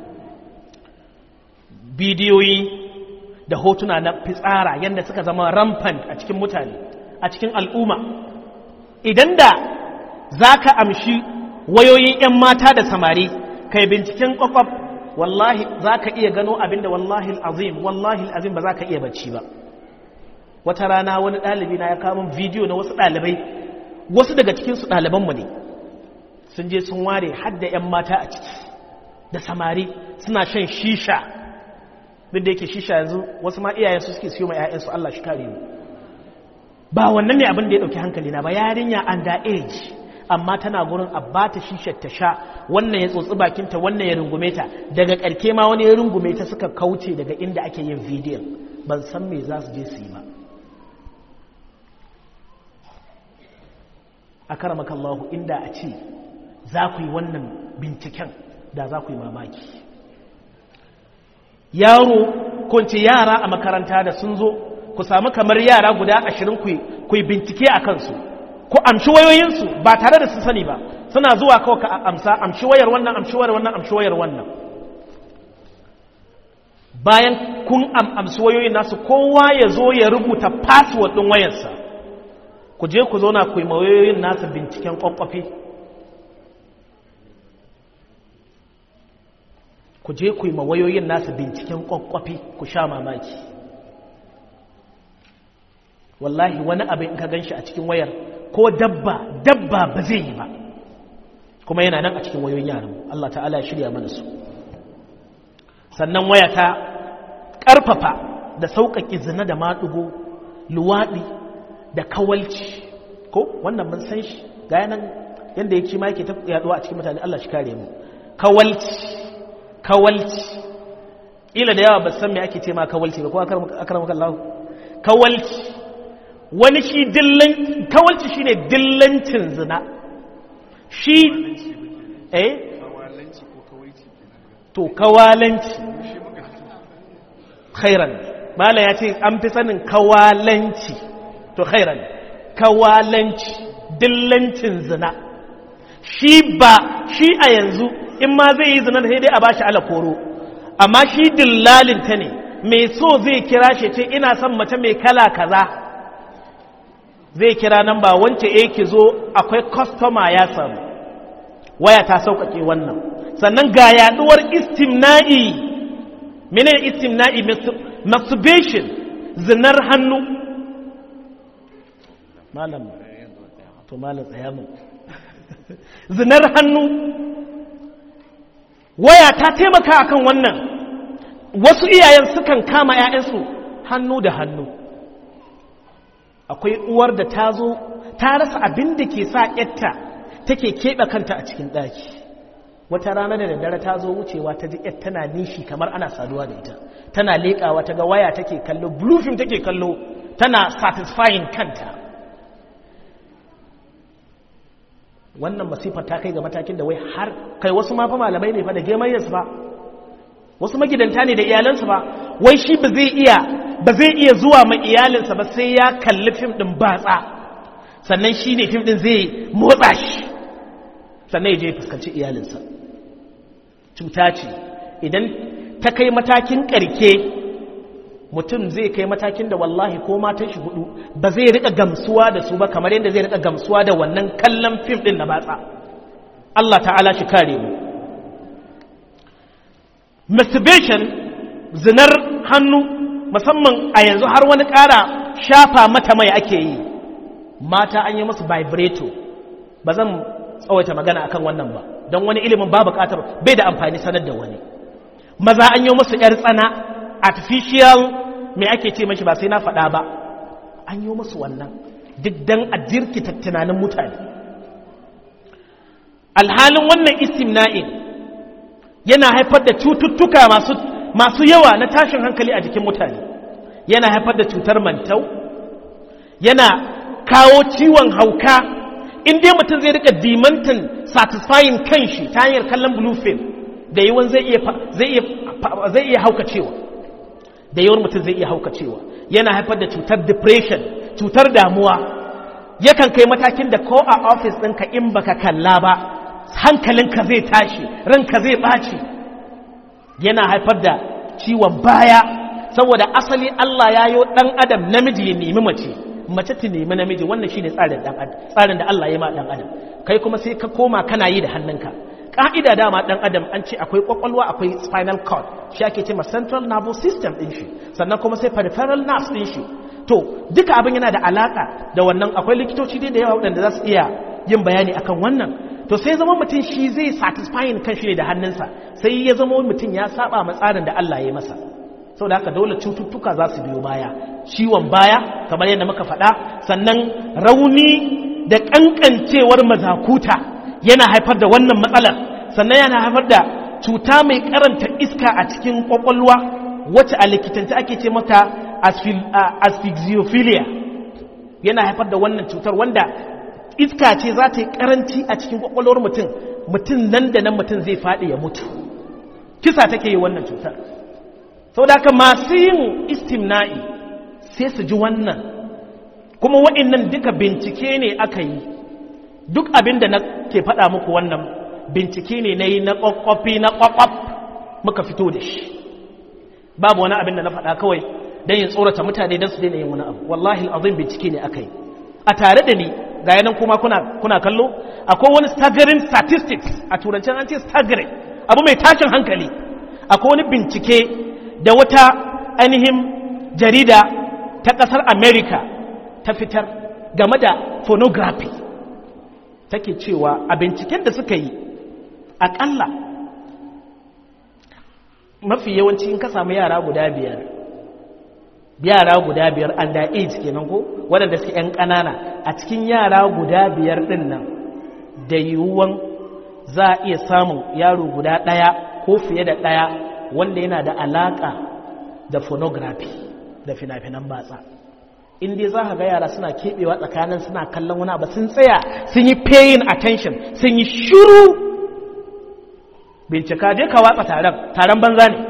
bidiyoyi da hotuna na fitsara yadda suka zama rampant a cikin mutane a cikin al'umma idan da za ka amshi wayoyin 'yan mata da samari kai binciken kwakwaf wallahi za ka iya gano abinda wallahi azim wallahi azim ba za ka iya bacci ba wata rana wani ɗalibi na ya kamun bidiyo na wasu ɗalibai wasu daga cikinsu ɗalibanmu ne sun je sun ware hadda 'yan mata a ciki da samari suna shan shisha duk da yake shisha yanzu wasu ma iyayensu suke siyo ma 'ya'yansu Allah shi kare mu ba wannan ne abin da ya ɗauki hankali na ba yarinya under age amma tana gurin a bata shishar ta sha wannan ya tsotsi bakinta wannan ya rungume ta daga ƙarke ma wani ya rungume ta suka kauce daga inda ake yin bidiyon ban san me za su je su yi ba a karamakallahu inda a ce za ku yi wannan binciken da za ku yi mamaki yaro kunce yara a makaranta da sun zo ku samu kamar yara guda ashirin ku yi bincike a kansu ku amshi wayoyinsu ba tare da su sani ba suna zuwa kawai ka amsa amshi wayar wannan amshi wayar wannan amshi wayar wannan bayan kun amsi wayoyin nasu kowa ya zo ya rubuta password ɗin wayarsa ku je ku zauna ku yi wayoyin nasu binciken kwakwafi ku je ku yi wayoyin nasu binciken kwakwafi ku sha mamaki wallahi wani abin in ka gan shi a cikin wayar ko dabba dabba ba zai yi ba kuma yana nan a cikin wayoyin yaran Allah ta'ala ya shirya mana su sannan waya ta ƙarfafa da sauƙaƙi zina da maɗugo luwaɗi da kawalci ko wannan mun san shi ga yanan yadda ya ce ma yake ta yaduwa a cikin mutane Allah shi kare mu kawalci kawalci ila da yawa ba san me ake ce ma kawalci ba ko akramaka Allah kawalci wani shi dillan kawalci shine dillancin zina shi eh to kawalanci khairan mala ya ce an fi sanin kawalanci to khairan kawalanci dillancin zina shi ba shi a yanzu in ma zai yi zina sai dai a bashi alakoro amma shi dillalinta ne mai so zai kira shi ce ina son mace mai kala kaza zai kira nan ba wance e ki zo akwai kwastoma ya samu waya ta sauƙaƙe wannan sannan ga yaduwar istimna'i mene istimna'i masturbation zinar hannu malam to malam tsaya mu zinar hannu waya ta taimaka akan wannan wasu iyayen sukan kama 'ya'yansu hannu da hannu akwai uwar da ta zo ta rasa abin da ke sa yatta take keɓe kanta a cikin ɗaki wata rana da daddare ta zo wucewa ta ji yar tana nishi kamar ana saduwa da ita tana leƙawa ta ga waya take kallo bluefin take kallo tana satisfying kanta wannan masifar ta kai ga matakin da wai har kai wasu mafa malamai ne fa da gemayyarsu ba wasu magidanta ne da iyalansu ba wai shi ba zai iya ba zai iya zuwa ma iyalinsa ba sai ya kalli fim din batsa sannan shi ne fim din zai motsa shi sannan ya je fuskanci iyalinsa cuta ce idan ta kai matakin karke mutum zai kai matakin da wallahi ko matan shi hudu ba zai rika gamsuwa da su ba kamar yadda zai rika gamsuwa da wannan kallon fim din na batsa Allah ta'ala shi kare mu masturbation zinar hannu musamman a yanzu har wani ƙara shafa mata mai ake yi mata an yi musu vibrato ba zan tsawaita magana akan wannan ba don wani ilimin ba buƙatar bai da amfani sanar da wani maza an yi musu 'yar tsana artificial mai ake ce mashi ba sai na faɗa ba an yi musu wannan duk don a jirkita tunanin mutane alhalin wannan istimna'in yana haifar da cututtuka masu masu yawa na tashin hankali a jikin mutane yana haifar da cutar mantau yana kawo ciwon hauka inda mutum zai rika dimantin satisfying kanshi ta hanyar kallon blue film da yawan zai iya zai iya haukacewa da yawan mutum zai iya haukacewa yana haifar da cutar depression cutar damuwa yakan kai matakin da ko a office ɗinka in baka kalla ba hankalinka zai tashi ranka zai ɓaci yana haifar da ciwon baya saboda asali Allah ya yi ɗan adam namiji ya nemi mace mace ta nemi namiji wannan shine tsarin ɗan adam tsarin da Allah ya ma ɗan adam kai kuma sai ka koma kana yi da hannunka ƙa'ida dama ɗan adam an ce akwai ƙwaƙwalwa akwai spinal cord shi ake ce ma central nervous system ɗin shi sannan kuma sai peripheral nerves ɗin shi to duka abin yana da alaƙa da wannan akwai likitoci dai da yawa waɗanda za su iya yin bayani akan wannan to sai zama mutum shi zai satisfying kan shi ne da hannunsa sai ya zama mutum ya saba ma tsarin da Allah ya masa sau da haka dole cututtuka za su biyo baya ciwon baya kamar yadda muka faɗa sannan rauni da ƙanƙancewar mazakuta yana haifar da wannan matsalar sannan yana haifar da cuta mai karanta iska a cikin ƙwaƙwalwa wacce a likitanci ake ce mata asphyxiophilia yana haifar da wannan cutar wanda iska ce za ta yi karanci a cikin kwakwalwar mutum mutum nan da nan mutum zai faɗi ya mutu kisa take yi wannan cutar sau da masu yin istimna'i sai su ji wannan kuma wa'innan duka bincike ne aka yi duk abin da na ke faɗa muku wannan bincike ne na yi na ƙwaƙwafi na ƙwaƙwaf muka fito da shi babu wani abin da na faɗa kawai don yin tsorata mutane don su daina yin wani abu wallahi azim bincike ne aka yi a tare da ni ga yanan kuma kuna, kuna kallo akwai wani staggering statistics a turancin an ce staggering abu mai tashin hankali akwai wani bincike da wata ainihin jarida ta ƙasar america ta fitar game da phonography take cewa a binciken da suka yi aƙalla mafi yawanci in ka samu yara guda biyar yara guda biyar under age kenan ko waɗanda suke 'yan ƙanana a cikin yara guda biyar ɗin nan da yiwuwan za a iya samun yaro guda ɗaya ko fiye da ɗaya wanda yana da alaƙa da phonography da fina-finan batsa inda za ka ga yara suna keɓewa tsakanin suna kallon wani abu sun tsaya sun yi paying attention sun yi shuru bincika je ka watsa taron taron banza ne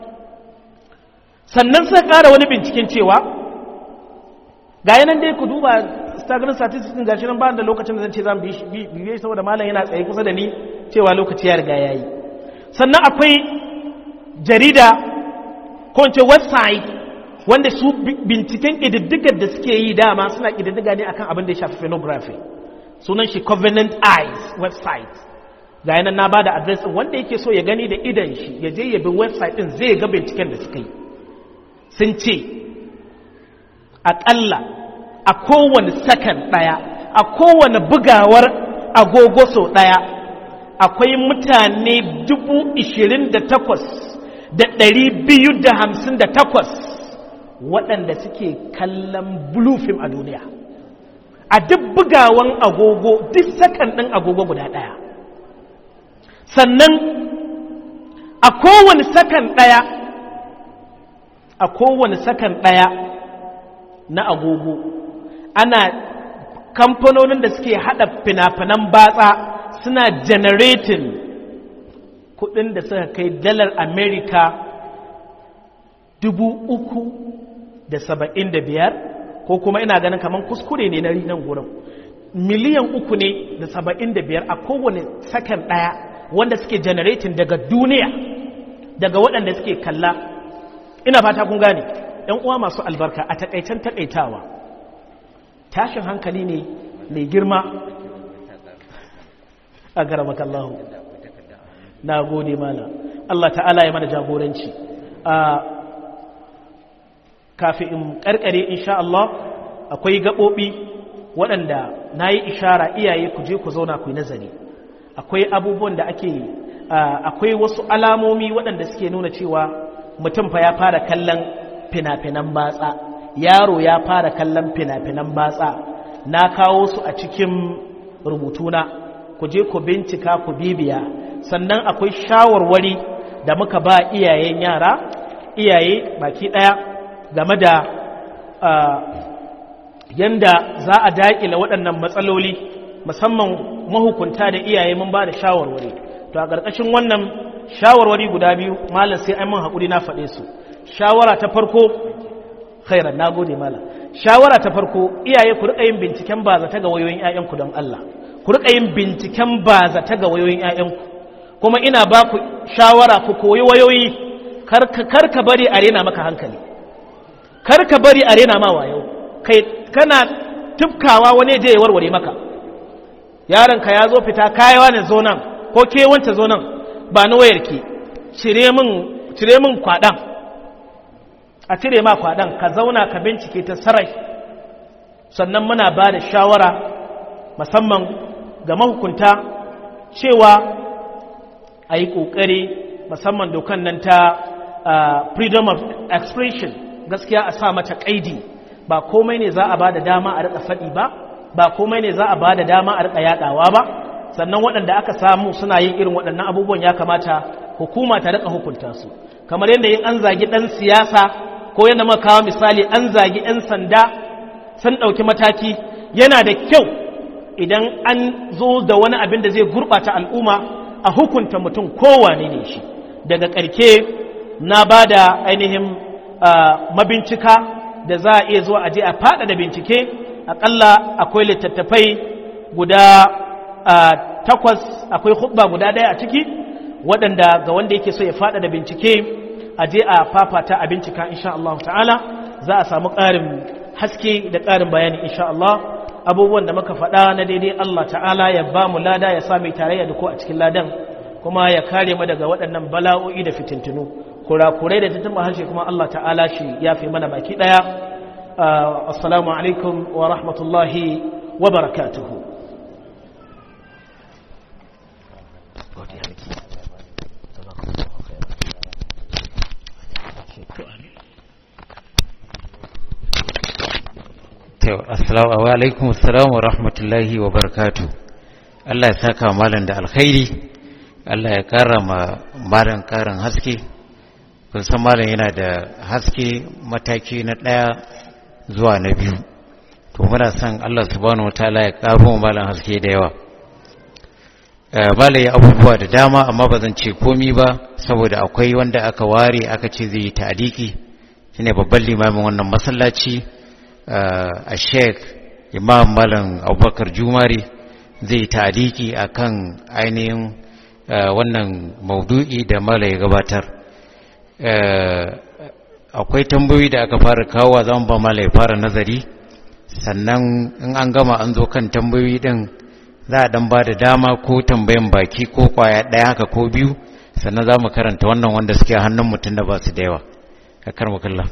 sannan suka ƙara wani binciken cewa ga yanan dai ku duba staggering statistics din gashi nan ba da lokacin da zan ce zan biye saboda malam yana tsaye kusa da ni cewa lokaci ya riga yayi sannan akwai jarida ko ce website wanda su binciken ƙididdigar da suke yi dama suna ƙididdiga ne akan abin da ya shafi phonography sunan shi covenant eyes website ga yanar na ba da adres wanda yake so ya gani da idan shi ya je ya bi website ɗin zai ga binciken da suka yi sun ce aƙalla a kowane sakan ɗaya a kowane bugawar agogo sau ɗaya akwai mutane dubu ishirin da takwas da ɗari biyu da hamsin da takwas waɗanda suke kallon blue film a duniya a duk bugawan agogo duk sakan ɗin agogo guda ɗaya sannan a kowane sakan ɗaya a kowane sakan ɗaya na agogo ana kamfanonin da suke haɗa fina-finan batsa suna generating kudin da suka kai dalar amerika dubu uku da saba'in da biyar ko kuma ina ganin kamar kuskure ne na nan gurin miliyan uku ne da saba'in da biyar a kowane sakan ɗaya wanda suke generating daga duniya daga waɗanda suke kalla ina fata kun gane ‘yan uwa masu albarka a takaicen takaitawa tashin hankali ne mai girma a garamakallahu na gode mana Allah ta'ala ya mana jagoranci a kafin in karkare insha Allah akwai gaɓoɓi waɗanda na yi ishara iyaye ku je ku zauna ku yi nazari akwai abubuwan da ake akwai wasu alamomi waɗanda suke nuna cewa mutum fa ya fara kallon fina-finan batsa yaro ya fara kallon fina-finan batsa na kawo su a cikin rubutuna ku je ku bincika ku bibiya sannan akwai shawarwari da muka ba iyayen yara iyaye baki ɗaya game da yanda za a daƙila waɗannan matsaloli musamman mahukunta da iyaye mun ba da shawarwari to a ƙarƙashin wannan shawarwari guda biyu malam sai an mun haƙuri na faɗe su shawara ta farko khairan na gode malam shawara ta farko iyaye ku riƙa yin binciken ba zata ga wayoyin 'ya'yanku don Allah ku riƙa yin binciken ba zata ga wayoyin 'ya'yanku kuma ina ba ku shawara ku koyi wayoyi kar ka bari a rena maka hankali kar ka bari a rena ma wayo kai kana tufkawa wani je ya warware maka yaronka ya zo fita kayawa ne zo nan ko ke wanta zo nan ba ni wayarki cire min kwaɗan a cire ma kwaɗan ka zauna ka bincike ta sarai sannan muna ba da shawara musamman ga mahukunta cewa a yi ƙoƙari musamman dokan nan ta freedom of expression gaskiya a sa mata ƙaidi ba komai ne za a ba da dama a riƙa faɗi ba ba komai ne za a ba da dama a riƙa yaɗawa ba sannan waɗanda aka samu suna yin irin waɗannan abubuwan ya kamata hukuma ta riƙa hukunta su kamar yadda yin an zagi ɗan siyasa ko yadda muka kawo misali an zagi 'yan sanda sun ɗauki mataki yana da kyau idan an zo da wani abin da zai gurɓata al'umma a hukunta mutum kowane ne shi daga ƙarke na ba da ainihin mabincika da za a iya zuwa aje a faɗaɗa bincike aƙalla akwai littattafai guda takwas akwai hubba guda ɗaya a ciki waɗanda ga wanda yake so ya faɗaɗa bincike aje a fafata a bincika insha Allah ta'ala za a samu ƙarin haske da ƙarin bayani insha Allah abubuwan da muka faɗa na daidai Allah ta'ala ya ba mu lada ya sami tarayya da ko a cikin ladan kuma ya kare mu daga waɗannan bala'o'i da fitintunu kurakurai da tattama harshe kuma Allah ta'ala shi ya fi mana baki ɗaya assalamu alaikum wa rahmatullahi wa barakatuhu assalamu alaikum assalamu wa rahmatullahi wa barakatu Allah ya saka malam da alkhairi Allah ya kara ma malam karin haske kun san malam yana da haske mataki na ɗaya zuwa na biyu to muna son Allah subhanahu wataala ya karo malam haske da yawa malam ya abubuwa da dama amma ba zan ce komi ba saboda akwai wanda aka ware aka ce zai yi ta'adiki shine babban limamin wannan masallaci a sheik imam malam abubakar jumari zai ta'adiki a kan ainihin wannan maudu'i da mala ya gabatar akwai tambayoyi da aka fara kawo zan ba mala ya fara nazari sannan in an gama an zo kan tambayoyi din za a dan ba da dama ko tambayan baki ko kwaya ɗaya haka ko biyu sannan za mu karanta wannan wanda suke hannun mutum da ba su da yawa ka karma kallon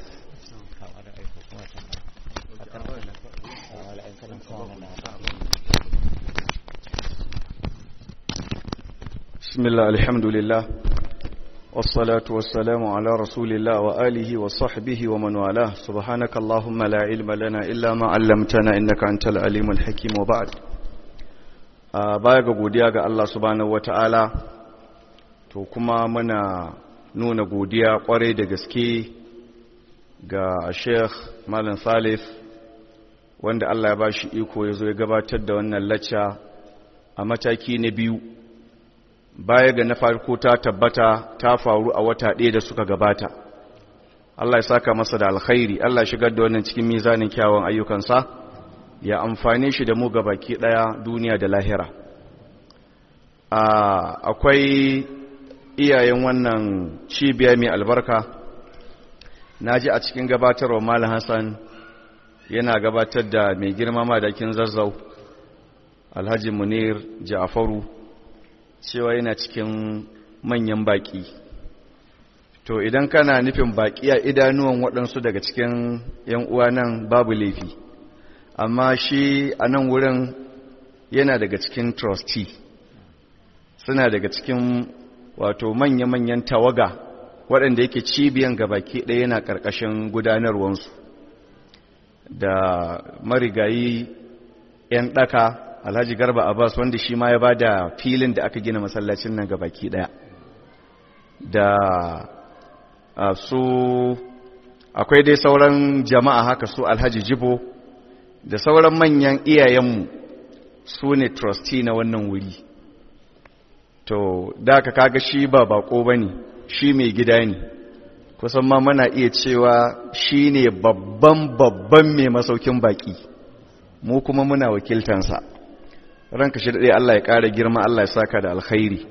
بسم الله الحمد لله والصلاة والسلام على رسول الله وآله وصحبه ومن والاه سبحانك اللهم لا علم لنا إلا ما علمتنا إنك أنت العليم الحكيم وبعد baya ga godiya ga Allah subhanahu wata'ala to kuma muna nuna godiya kwarai da gaske ga Sheikh Malam Salif wanda Allah ya bashi iko ya zo ya gabatar da wannan lacca a mataki na biyu baya ga na farko ta tabbata ta faru a wata ɗaya da suka gabata Allah ya saka masa da alkhairi Allah shigar da wannan cikin mizanin kyawun ayyukansa ya amfane shi da mu baki ɗaya duniya da lahira akwai iyayen wannan cibiya mai albarka na ji a cikin gabatarwa malam hassan yana gabatar da mai girma madakin zazzau alhaji munir ja'faru cewa yana cikin manyan baƙi to idan kana nufin baƙi a idanuwan waɗansu daga cikin ‘yan uwa nan babu laifi amma shi a nan wurin yana daga cikin trustee suna daga cikin wato manya-manyan tawaga waɗanda yake cibiyan baki ɗaya yana ƙarƙashin gudanarwansu da marigayi ‘yan ɗaka alhaji garba abbas wanda shi ma ya ba da filin da aka gina masallacin nan baki daya da su akwai dai sauran jama'a haka su alhaji jibo da sauran manyan iyayenmu su ne trustee na wannan wuri to da ka kaga shi ba bako ba ne shi mai gida ne kusan ma mana iya cewa shi ne babban babban mai masaukin baki mu kuma muna wakiltansa ranka shi daɗe Allah ya ƙara girma Allah ya saka da alkhairi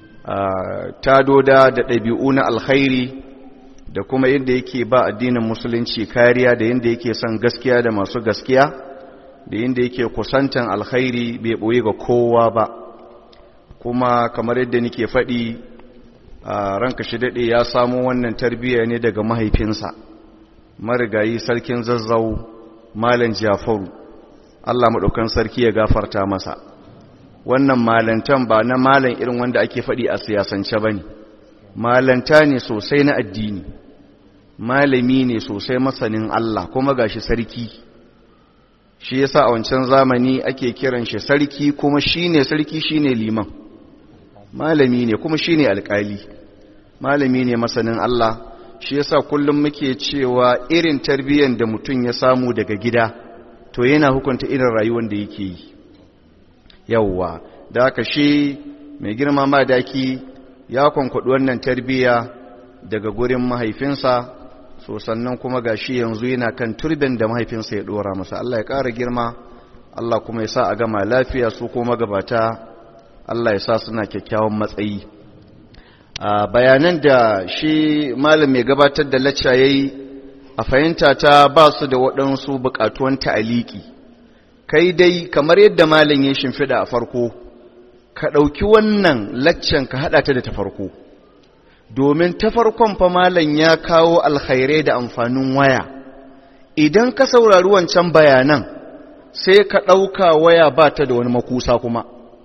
ta doda da ɗabi'u na alkhairi da kuma yadda yake ba addinin musulunci kariya da yadda yake son gaskiya da masu gaskiya da yadda yake kusantan alkhairi bai ɓoye ga kowa ba kuma kamar yadda nake faɗi ranka shi daɗe ya samo wannan tarbiyya ne daga mahaifinsa marigayi sarkin zazzau malam jafaru Allah maɗaukan sarki ya gafarta masa wannan malantan ba na malan irin wanda ake faɗi a siyasance ba ne malanta ne sosai na addini malami ne sosai masanin Allah kuma gashi sarki shi yasa a wancan zamani ake kiran shi sarki kuma shine sarki shine liman malami ne kuma shine alƙali malami ne masanin Allah shi yasa kullum muke cewa irin tarbiyyar da mutum ya samu daga gida to yana hukunta irin rayuwar da yake yi yawwa da aka shi mai girma madaki ya kwankwaɗi wannan tarbiyya daga gurin mahaifinsa so sannan kuma ga shi yanzu yana kan turbin da mahaifinsa ya ɗora masa Allah ya ƙara girma Allah kuma ya sa a gama lafiya su kuma gabata Allah ya sa suna kyakkyawan matsayi a bayanan da shi malam mai gabatar da lacca ya yi a fahimta ta ba su da waɗansu buƙatuwan ta'aliki kai dai kamar yadda malam ya shimfiɗa a farko ka ɗauki wannan laccan ka haɗa ta da ta farko domin ta farkon fa malam ya kawo alkhairai da amfanin waya idan ka saurari wancan bayanan sai ka ɗauka waya ba ta da wani makusa kuma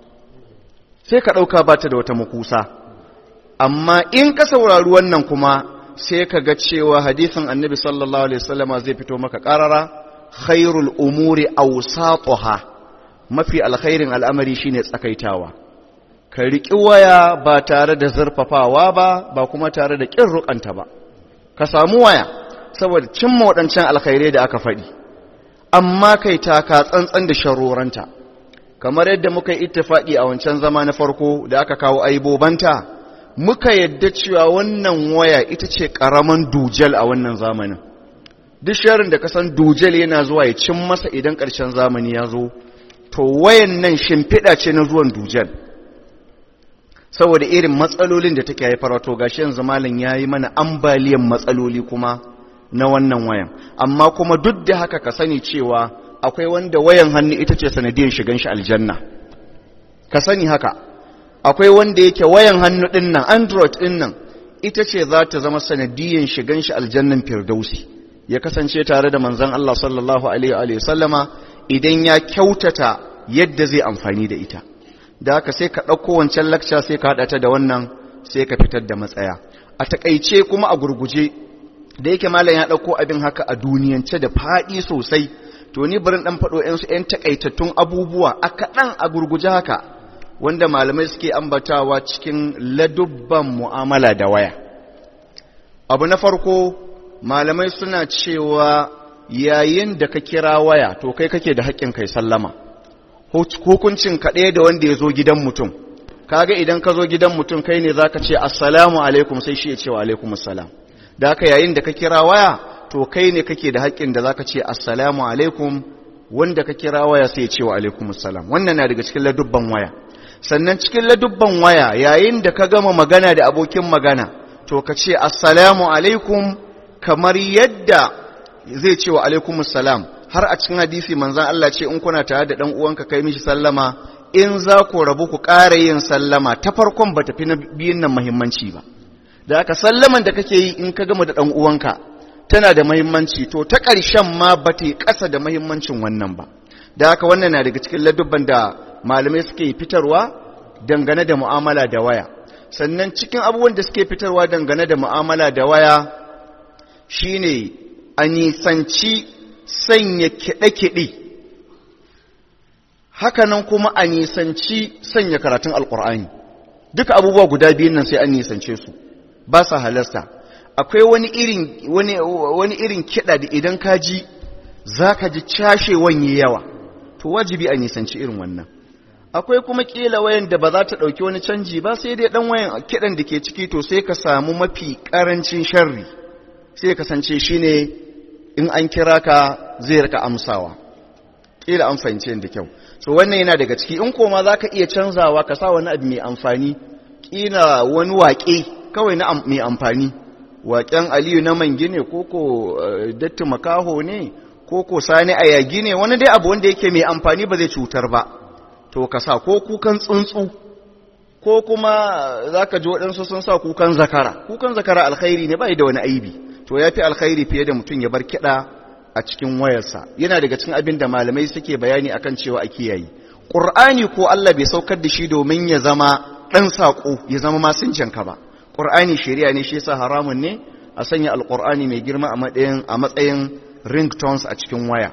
sai ka ɗauka ba ta da wata makusa amma in ka saurari wannan kuma sai ka ga cewa hadisin annabi sallallahu alaihi wasallama zai fito maka ƙarara khairul umuri awsatuha mafi alkhairin al'amari shine tsakaitawa ka riƙi waya ba tare da zurfafawa ba ba kuma tare da ƙin rukanta ba ka samu waya saboda cimma waɗancan alkhairai da aka faɗi amma kai taka tsantsan da sharoranta kamar yadda muka yi ittifaqi a wancan zama na farko da aka kawo aibobanta muka yadda cewa wannan waya ita ce ƙaraman dujal a wannan zamanin duk sharin da kasan dujal yana zuwa ya cin masa idan ƙarshen zamani ya zo to wayan nan shimfiɗa ce na zuwan dujal saboda irin matsalolin da take haifar to gashi yanzu malam yayi mana ambaliyan matsaloli kuma na wannan wayan amma kuma duk da haka ka sani cewa akwai wanda wayan hannu ita ce sanadiyar shigan shi aljanna ka sani haka akwai wanda yake wayan hannu ɗin nan android ɗin nan ita ce za ta zama sanadiyyar shigan shi aljannan firdausi ya kasance tare da manzon Allah sallallahu alaihi wa sallama idan ya kyautata yadda zai amfani da ita da haka sai ka ɗauko wancan lakca sai ka haɗa ta da wannan sai ka fitar da matsaya a takaice kuma a gurguje da yake malam ya ɗauko abin haka a duniyance da faɗi sosai to ni barin ɗan faɗo ‘yansu ‘yan takaitattun abubuwa a kaɗan a gurguje haka wanda malamai suke ambatawa cikin ladubban mu'amala da waya abu na farko malamai suna cewa yayin da ka kira waya to kai kake da haƙƙin kai sallama hukuncin kaɗai da wanda ya zo gidan mutum kaga idan ka zo gidan mutum kai ne za ka ce assalamu alaikum sai shi ya ce wa alaikum assalam da haka yayin da ka kira waya to kai ne kake da haƙƙin da za ka ce assalamu alaikum wanda ka kira waya sai ya ce wa alaikum assalam wannan na daga cikin ladubban waya sannan cikin ladubban waya yayin da ka gama magana da abokin magana to ka ce assalamu alaikum kamar yadda zai ce wa alaikum assalam har a cikin hadisi manzan Allah ce in kuna tare da dan uwanka kai mishi sallama in za ku rabu ku ƙara yin sallama ta farkon ba tafi na biyun nan muhimmanci ba da aka sallaman da kake yi in ka gama da dan uwanka tana da muhimmanci to ta ƙarshen ma ba ta yi ƙasa da muhimmancin wannan ba da haka wannan na daga cikin ladubban da malamai suke fitarwa dangane da mu'amala da waya sannan cikin abubuwan da suke fitarwa dangane da mu'amala da waya shine a nisanci sanya kiɗe-kiɗe hakanan kuma a nisanci sanya karatun alƙur'ani duka abubuwa guda biyun nan sai an nisance su ba sa halasta akwai wani irin wani, wani irin kiɗa da idan ka ji za ka ji cashewan yi yawa to wajibi a nisanci irin wannan akwai kuma ƙila wayan da ba za ta ɗauki wani canji ba sai dai ɗan wayan kiɗan da ke ciki to sai ka samu mafi ƙarancin sharri sai kasance shi ne in an kira ka zai rika amsawa ƙila an fahimci da kyau so wannan yana daga ciki in koma za ka iya canzawa ka sa wani abu mai amfani ƙila wani waƙe kawai na mai amfani waƙen aliyu na mangi ne ko ko datti makaho ne ko ko sani a yagi ne wani dai abu wanda yake mai amfani ba zai cutar ba to ka sa ko kukan tsuntsu ko kuma za ka ji waɗansu sun sa kukan zakara kukan zakara alkhairi ne ba da wani aibi to ya fi alkhairi fiye da mutum ya bar kiɗa a cikin wayarsa yana daga cikin abin da malamai suke bayani akan cewa a kiyaye ƙur'ani ko Allah bai saukar da shi domin ya zama ɗan saƙo ya zama masinjanka ba ƙur'ani shari'a ne shi yasa haramun ne a sanya alƙur'ani mai girma a matsayin a matsayin ringtones a cikin waya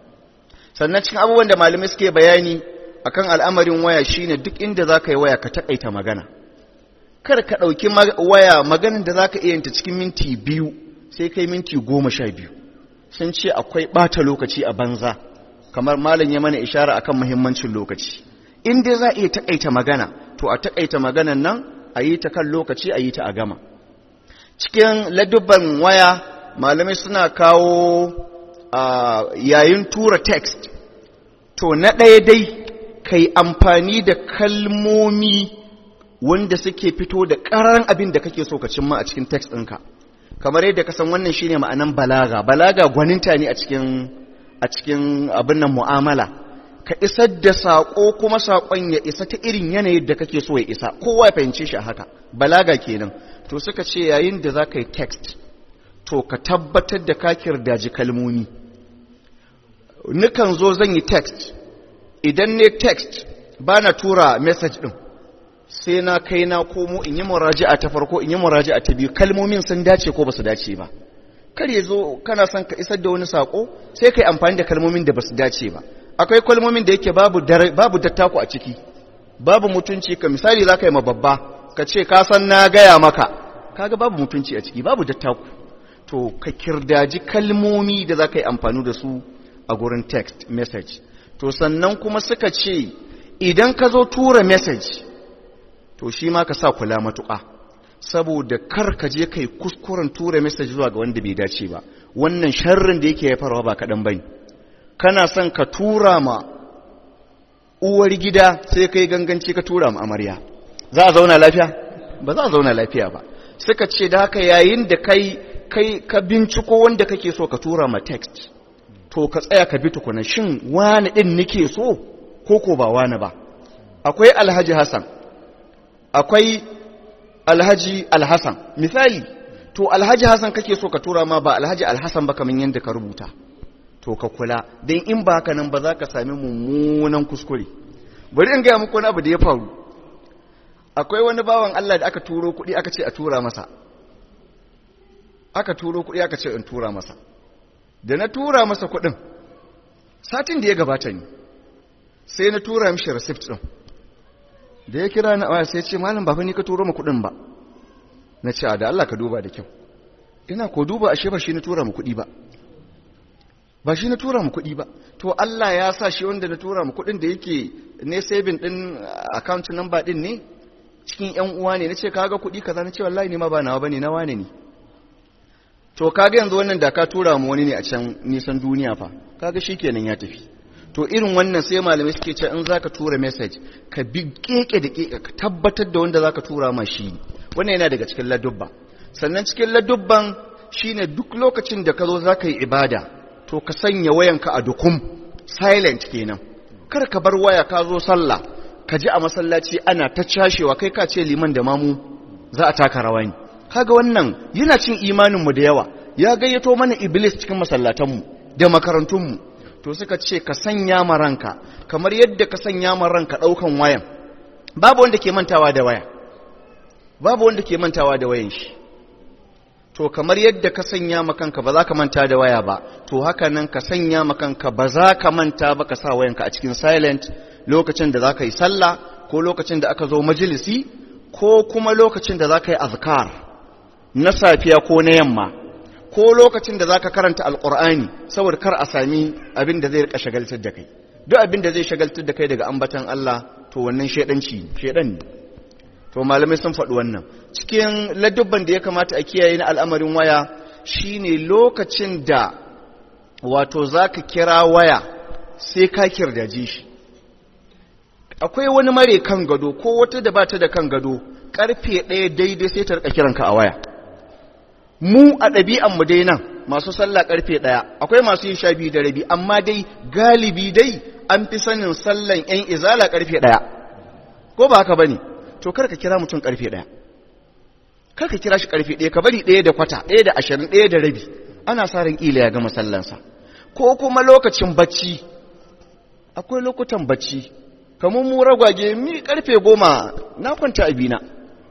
sannan cikin abubuwan da malamai suke bayani akan al'amarin waya shine duk inda za ka yi waya ka taƙaita magana kar ka ɗauki waya maganin da za ka iya yanta cikin minti biyu sai kai minti goma sha biyu sun ce akwai ɓata lokaci a banza kamar malam ya mana ishara akan muhimmancin lokaci in dai za a iya taƙaita magana to a taƙaita maganan nan a yi ta kan lokaci a yi ta a gama cikin ladubban waya malamai suna kawo yayin tura text to na ɗaya dai kai amfani da kalmomi wanda suke fito da ƙararren abin da kake so ka cimma a cikin text ɗinka kamar yadda ka san wannan shine ma'anan balaga balaga gwaninta ne a cikin a cikin abin nan mu'amala ka isar da saƙo kuma saƙon ya isa ta irin yanayin da kake so ya isa kowa ya fahimce shi a haka balaga kenan to suka ce yayin da za ka yi text to ka tabbatar da ka kirdaji kalmomi nukan zo zan yi text idan ne text ba na tura message ɗin sai na kai na komo in yi muraji'a ta farko in yi muraji'a ta biyu kalmomin sun dace ko ba su dace ba kar ya zo kana son ka isar da wani sako sai ka yi amfani da kalmomin da ba su dace ba akwai kalmomin da yake babu babu dattako a ciki babu mutunci ka misali za ka yi ma babba ka ce ka san na gaya maka kaga babu mutunci a ciki babu dattako to ka kirdaji kalmomi da za ka yi amfani da su a gurin text message to sannan kuma suka ce idan ka zo tura message to shi ma ka sa kula matuƙa saboda kar ka je kai kuskuren tura message zuwa ga wanda bai dace ba wannan sharrin da yake haifarwa ba kaɗan bane kana son ka tura ma uwar gida sai kai ganganci ka tura ma amarya za a zauna lafiya ba za a zauna lafiya ba suka ce da haka yayin da kai kai ka binciko wanda kake so ka tura ma text to ka tsaya ka bi tukuna shin wani din nake so ko ko ba wani ba akwai alhaji hassan akwai alhaji alhassan misali to alhaji hassan kake so ka tura ma ba alhaji alhassan ba kamar yadda ka rubuta to ka kula don in ba haka nan ba za ka sami mummunan kuskure bari in gaya muku wani abu da ya faru akwai wani bawan Allah da aka turo kuɗi aka ce a tura masa aka turo kuɗi aka ce in tura masa da na tura masa kuɗin satin da ya gabata ne sai na tura mishi receipt ɗin da ya kira na waya sai ce malam ba fa ni ka turo ma kuɗin ba na ce da Allah ka duba da kyau ina ko duba ashe ba shi na tura mu kuɗi ba ba shi na tura mu kuɗi ba to Allah ya sa shi wanda na tura mu kuɗin da yake ne saving din account number din ne cikin ƴan uwa ne nace kaga kuɗi kaza nace wallahi ne ma ba nawa bane na wane ne to kaga yanzu wannan da ka tura mu wani ne a can nisan duniya fa kaga shikenan ya tafi to irin wannan sai malamai suke ce in zaka tura message ka bi keke da keke ka tabbatar da wanda zaka tura ma shi wannan yana daga cikin ladubba sannan cikin ladubban shine duk lokacin da ka zo zaka yi ibada to ka sanya wayanka a dukum silent kenan kar ka bar waya ka zo sallah ka ji a masallaci ana ta cashewa kai ka ce liman da mamu za a taka rawa ne kaga wannan yana cin imanin mu da yawa ya gayyato mana iblis cikin masallatan mu da makarantun mu to suka ce ka sanya ma ranka kamar yadda ka sanya ma ranka daukan wayan babu wanda ke mantawa da waya babu wanda ke mantawa da wayan shi to kamar yadda ka sanya makanka ba za ka manta da waya ba to haka nan ka sanya makanka ba za ka manta ba ka sa wayanka a cikin silent lokacin da za ka yi sallah ko lokacin da aka zo majalisi ko kuma lokacin da za ka yi azkar na safiya ko na yamma ko lokacin da za ka karanta alkur'ani saboda kar a sami abin da zai rika shagaltar da kai duk abin da zai shagaltar da kai daga ambatan Allah to wannan shedanci shedan ne to malamai sun faɗi wannan cikin ladubban da ya kamata a kiyaye na al'amarin waya shine lokacin da wato zaka kira waya sai ka kirdaji shi akwai wani mare kan gado ko wata da bata da kan gado karfe ɗaya daidai sai ta rika kiranka a waya mu a ɗabi'an mu dai nan masu sallah karfe ɗaya akwai masu yin sha biyu da rabi amma dai galibi dai an fi sanin sallan yan izala karfe ɗaya ko ba haka bane to kar ka kira mutum karfe ɗaya kar ka kira shi karfe ɗaya ka bari ɗaya da kwata ɗaya da ashirin ɗaya da rabi ana sa ran ƙila ya gama sallansa ko kuma lokacin bacci akwai lokutan bacci kamar mu ragwage mi karfe goma na kwanta abina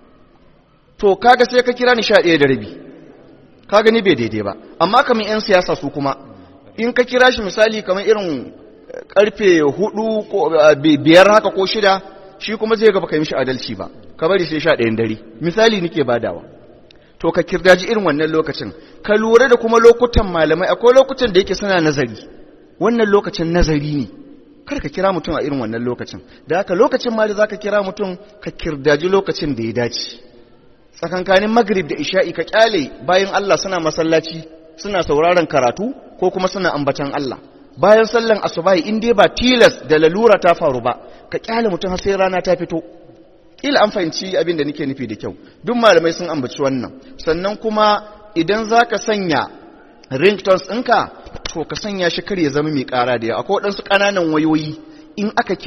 to kaga sai ka kira ni sha ɗaya da rabi kaga ni bai daidai ba amma kamar 'yan siyasa su kuma in ka kira shi misali kamar irin karfe hudu ko biyar haka ko shida shi kuma zai ga baka yi mishi adalci ba ka bari sai sha ɗayan dare misali nake badawa to ka kirdaji irin wannan lokacin ka lura da kuma lokutan malamai akwai lokutan da yake suna nazari wannan lokacin nazari ne kar ka kira mutum a irin wannan lokacin da haka lokacin ma da zaka kira mutum ka kirdaji lokacin da ya dace tsakankanin magrib da isha'i ka kyale bayan Allah suna masallaci suna sauraron karatu ko kuma suna ambatan Allah bayan sallan asubahi in dai ba tilas da lalura ta faru ba ka kyale mutum har sai rana ta fito ila an fahimci abin da nake nufi da kyau duk malamai sun ambaci wannan sannan kuma idan zaka sanya ringtones ɗinka to ka sanya shi kar ya zama mai ƙara da yawa akwai waɗansu ƙananan wayoyi in aka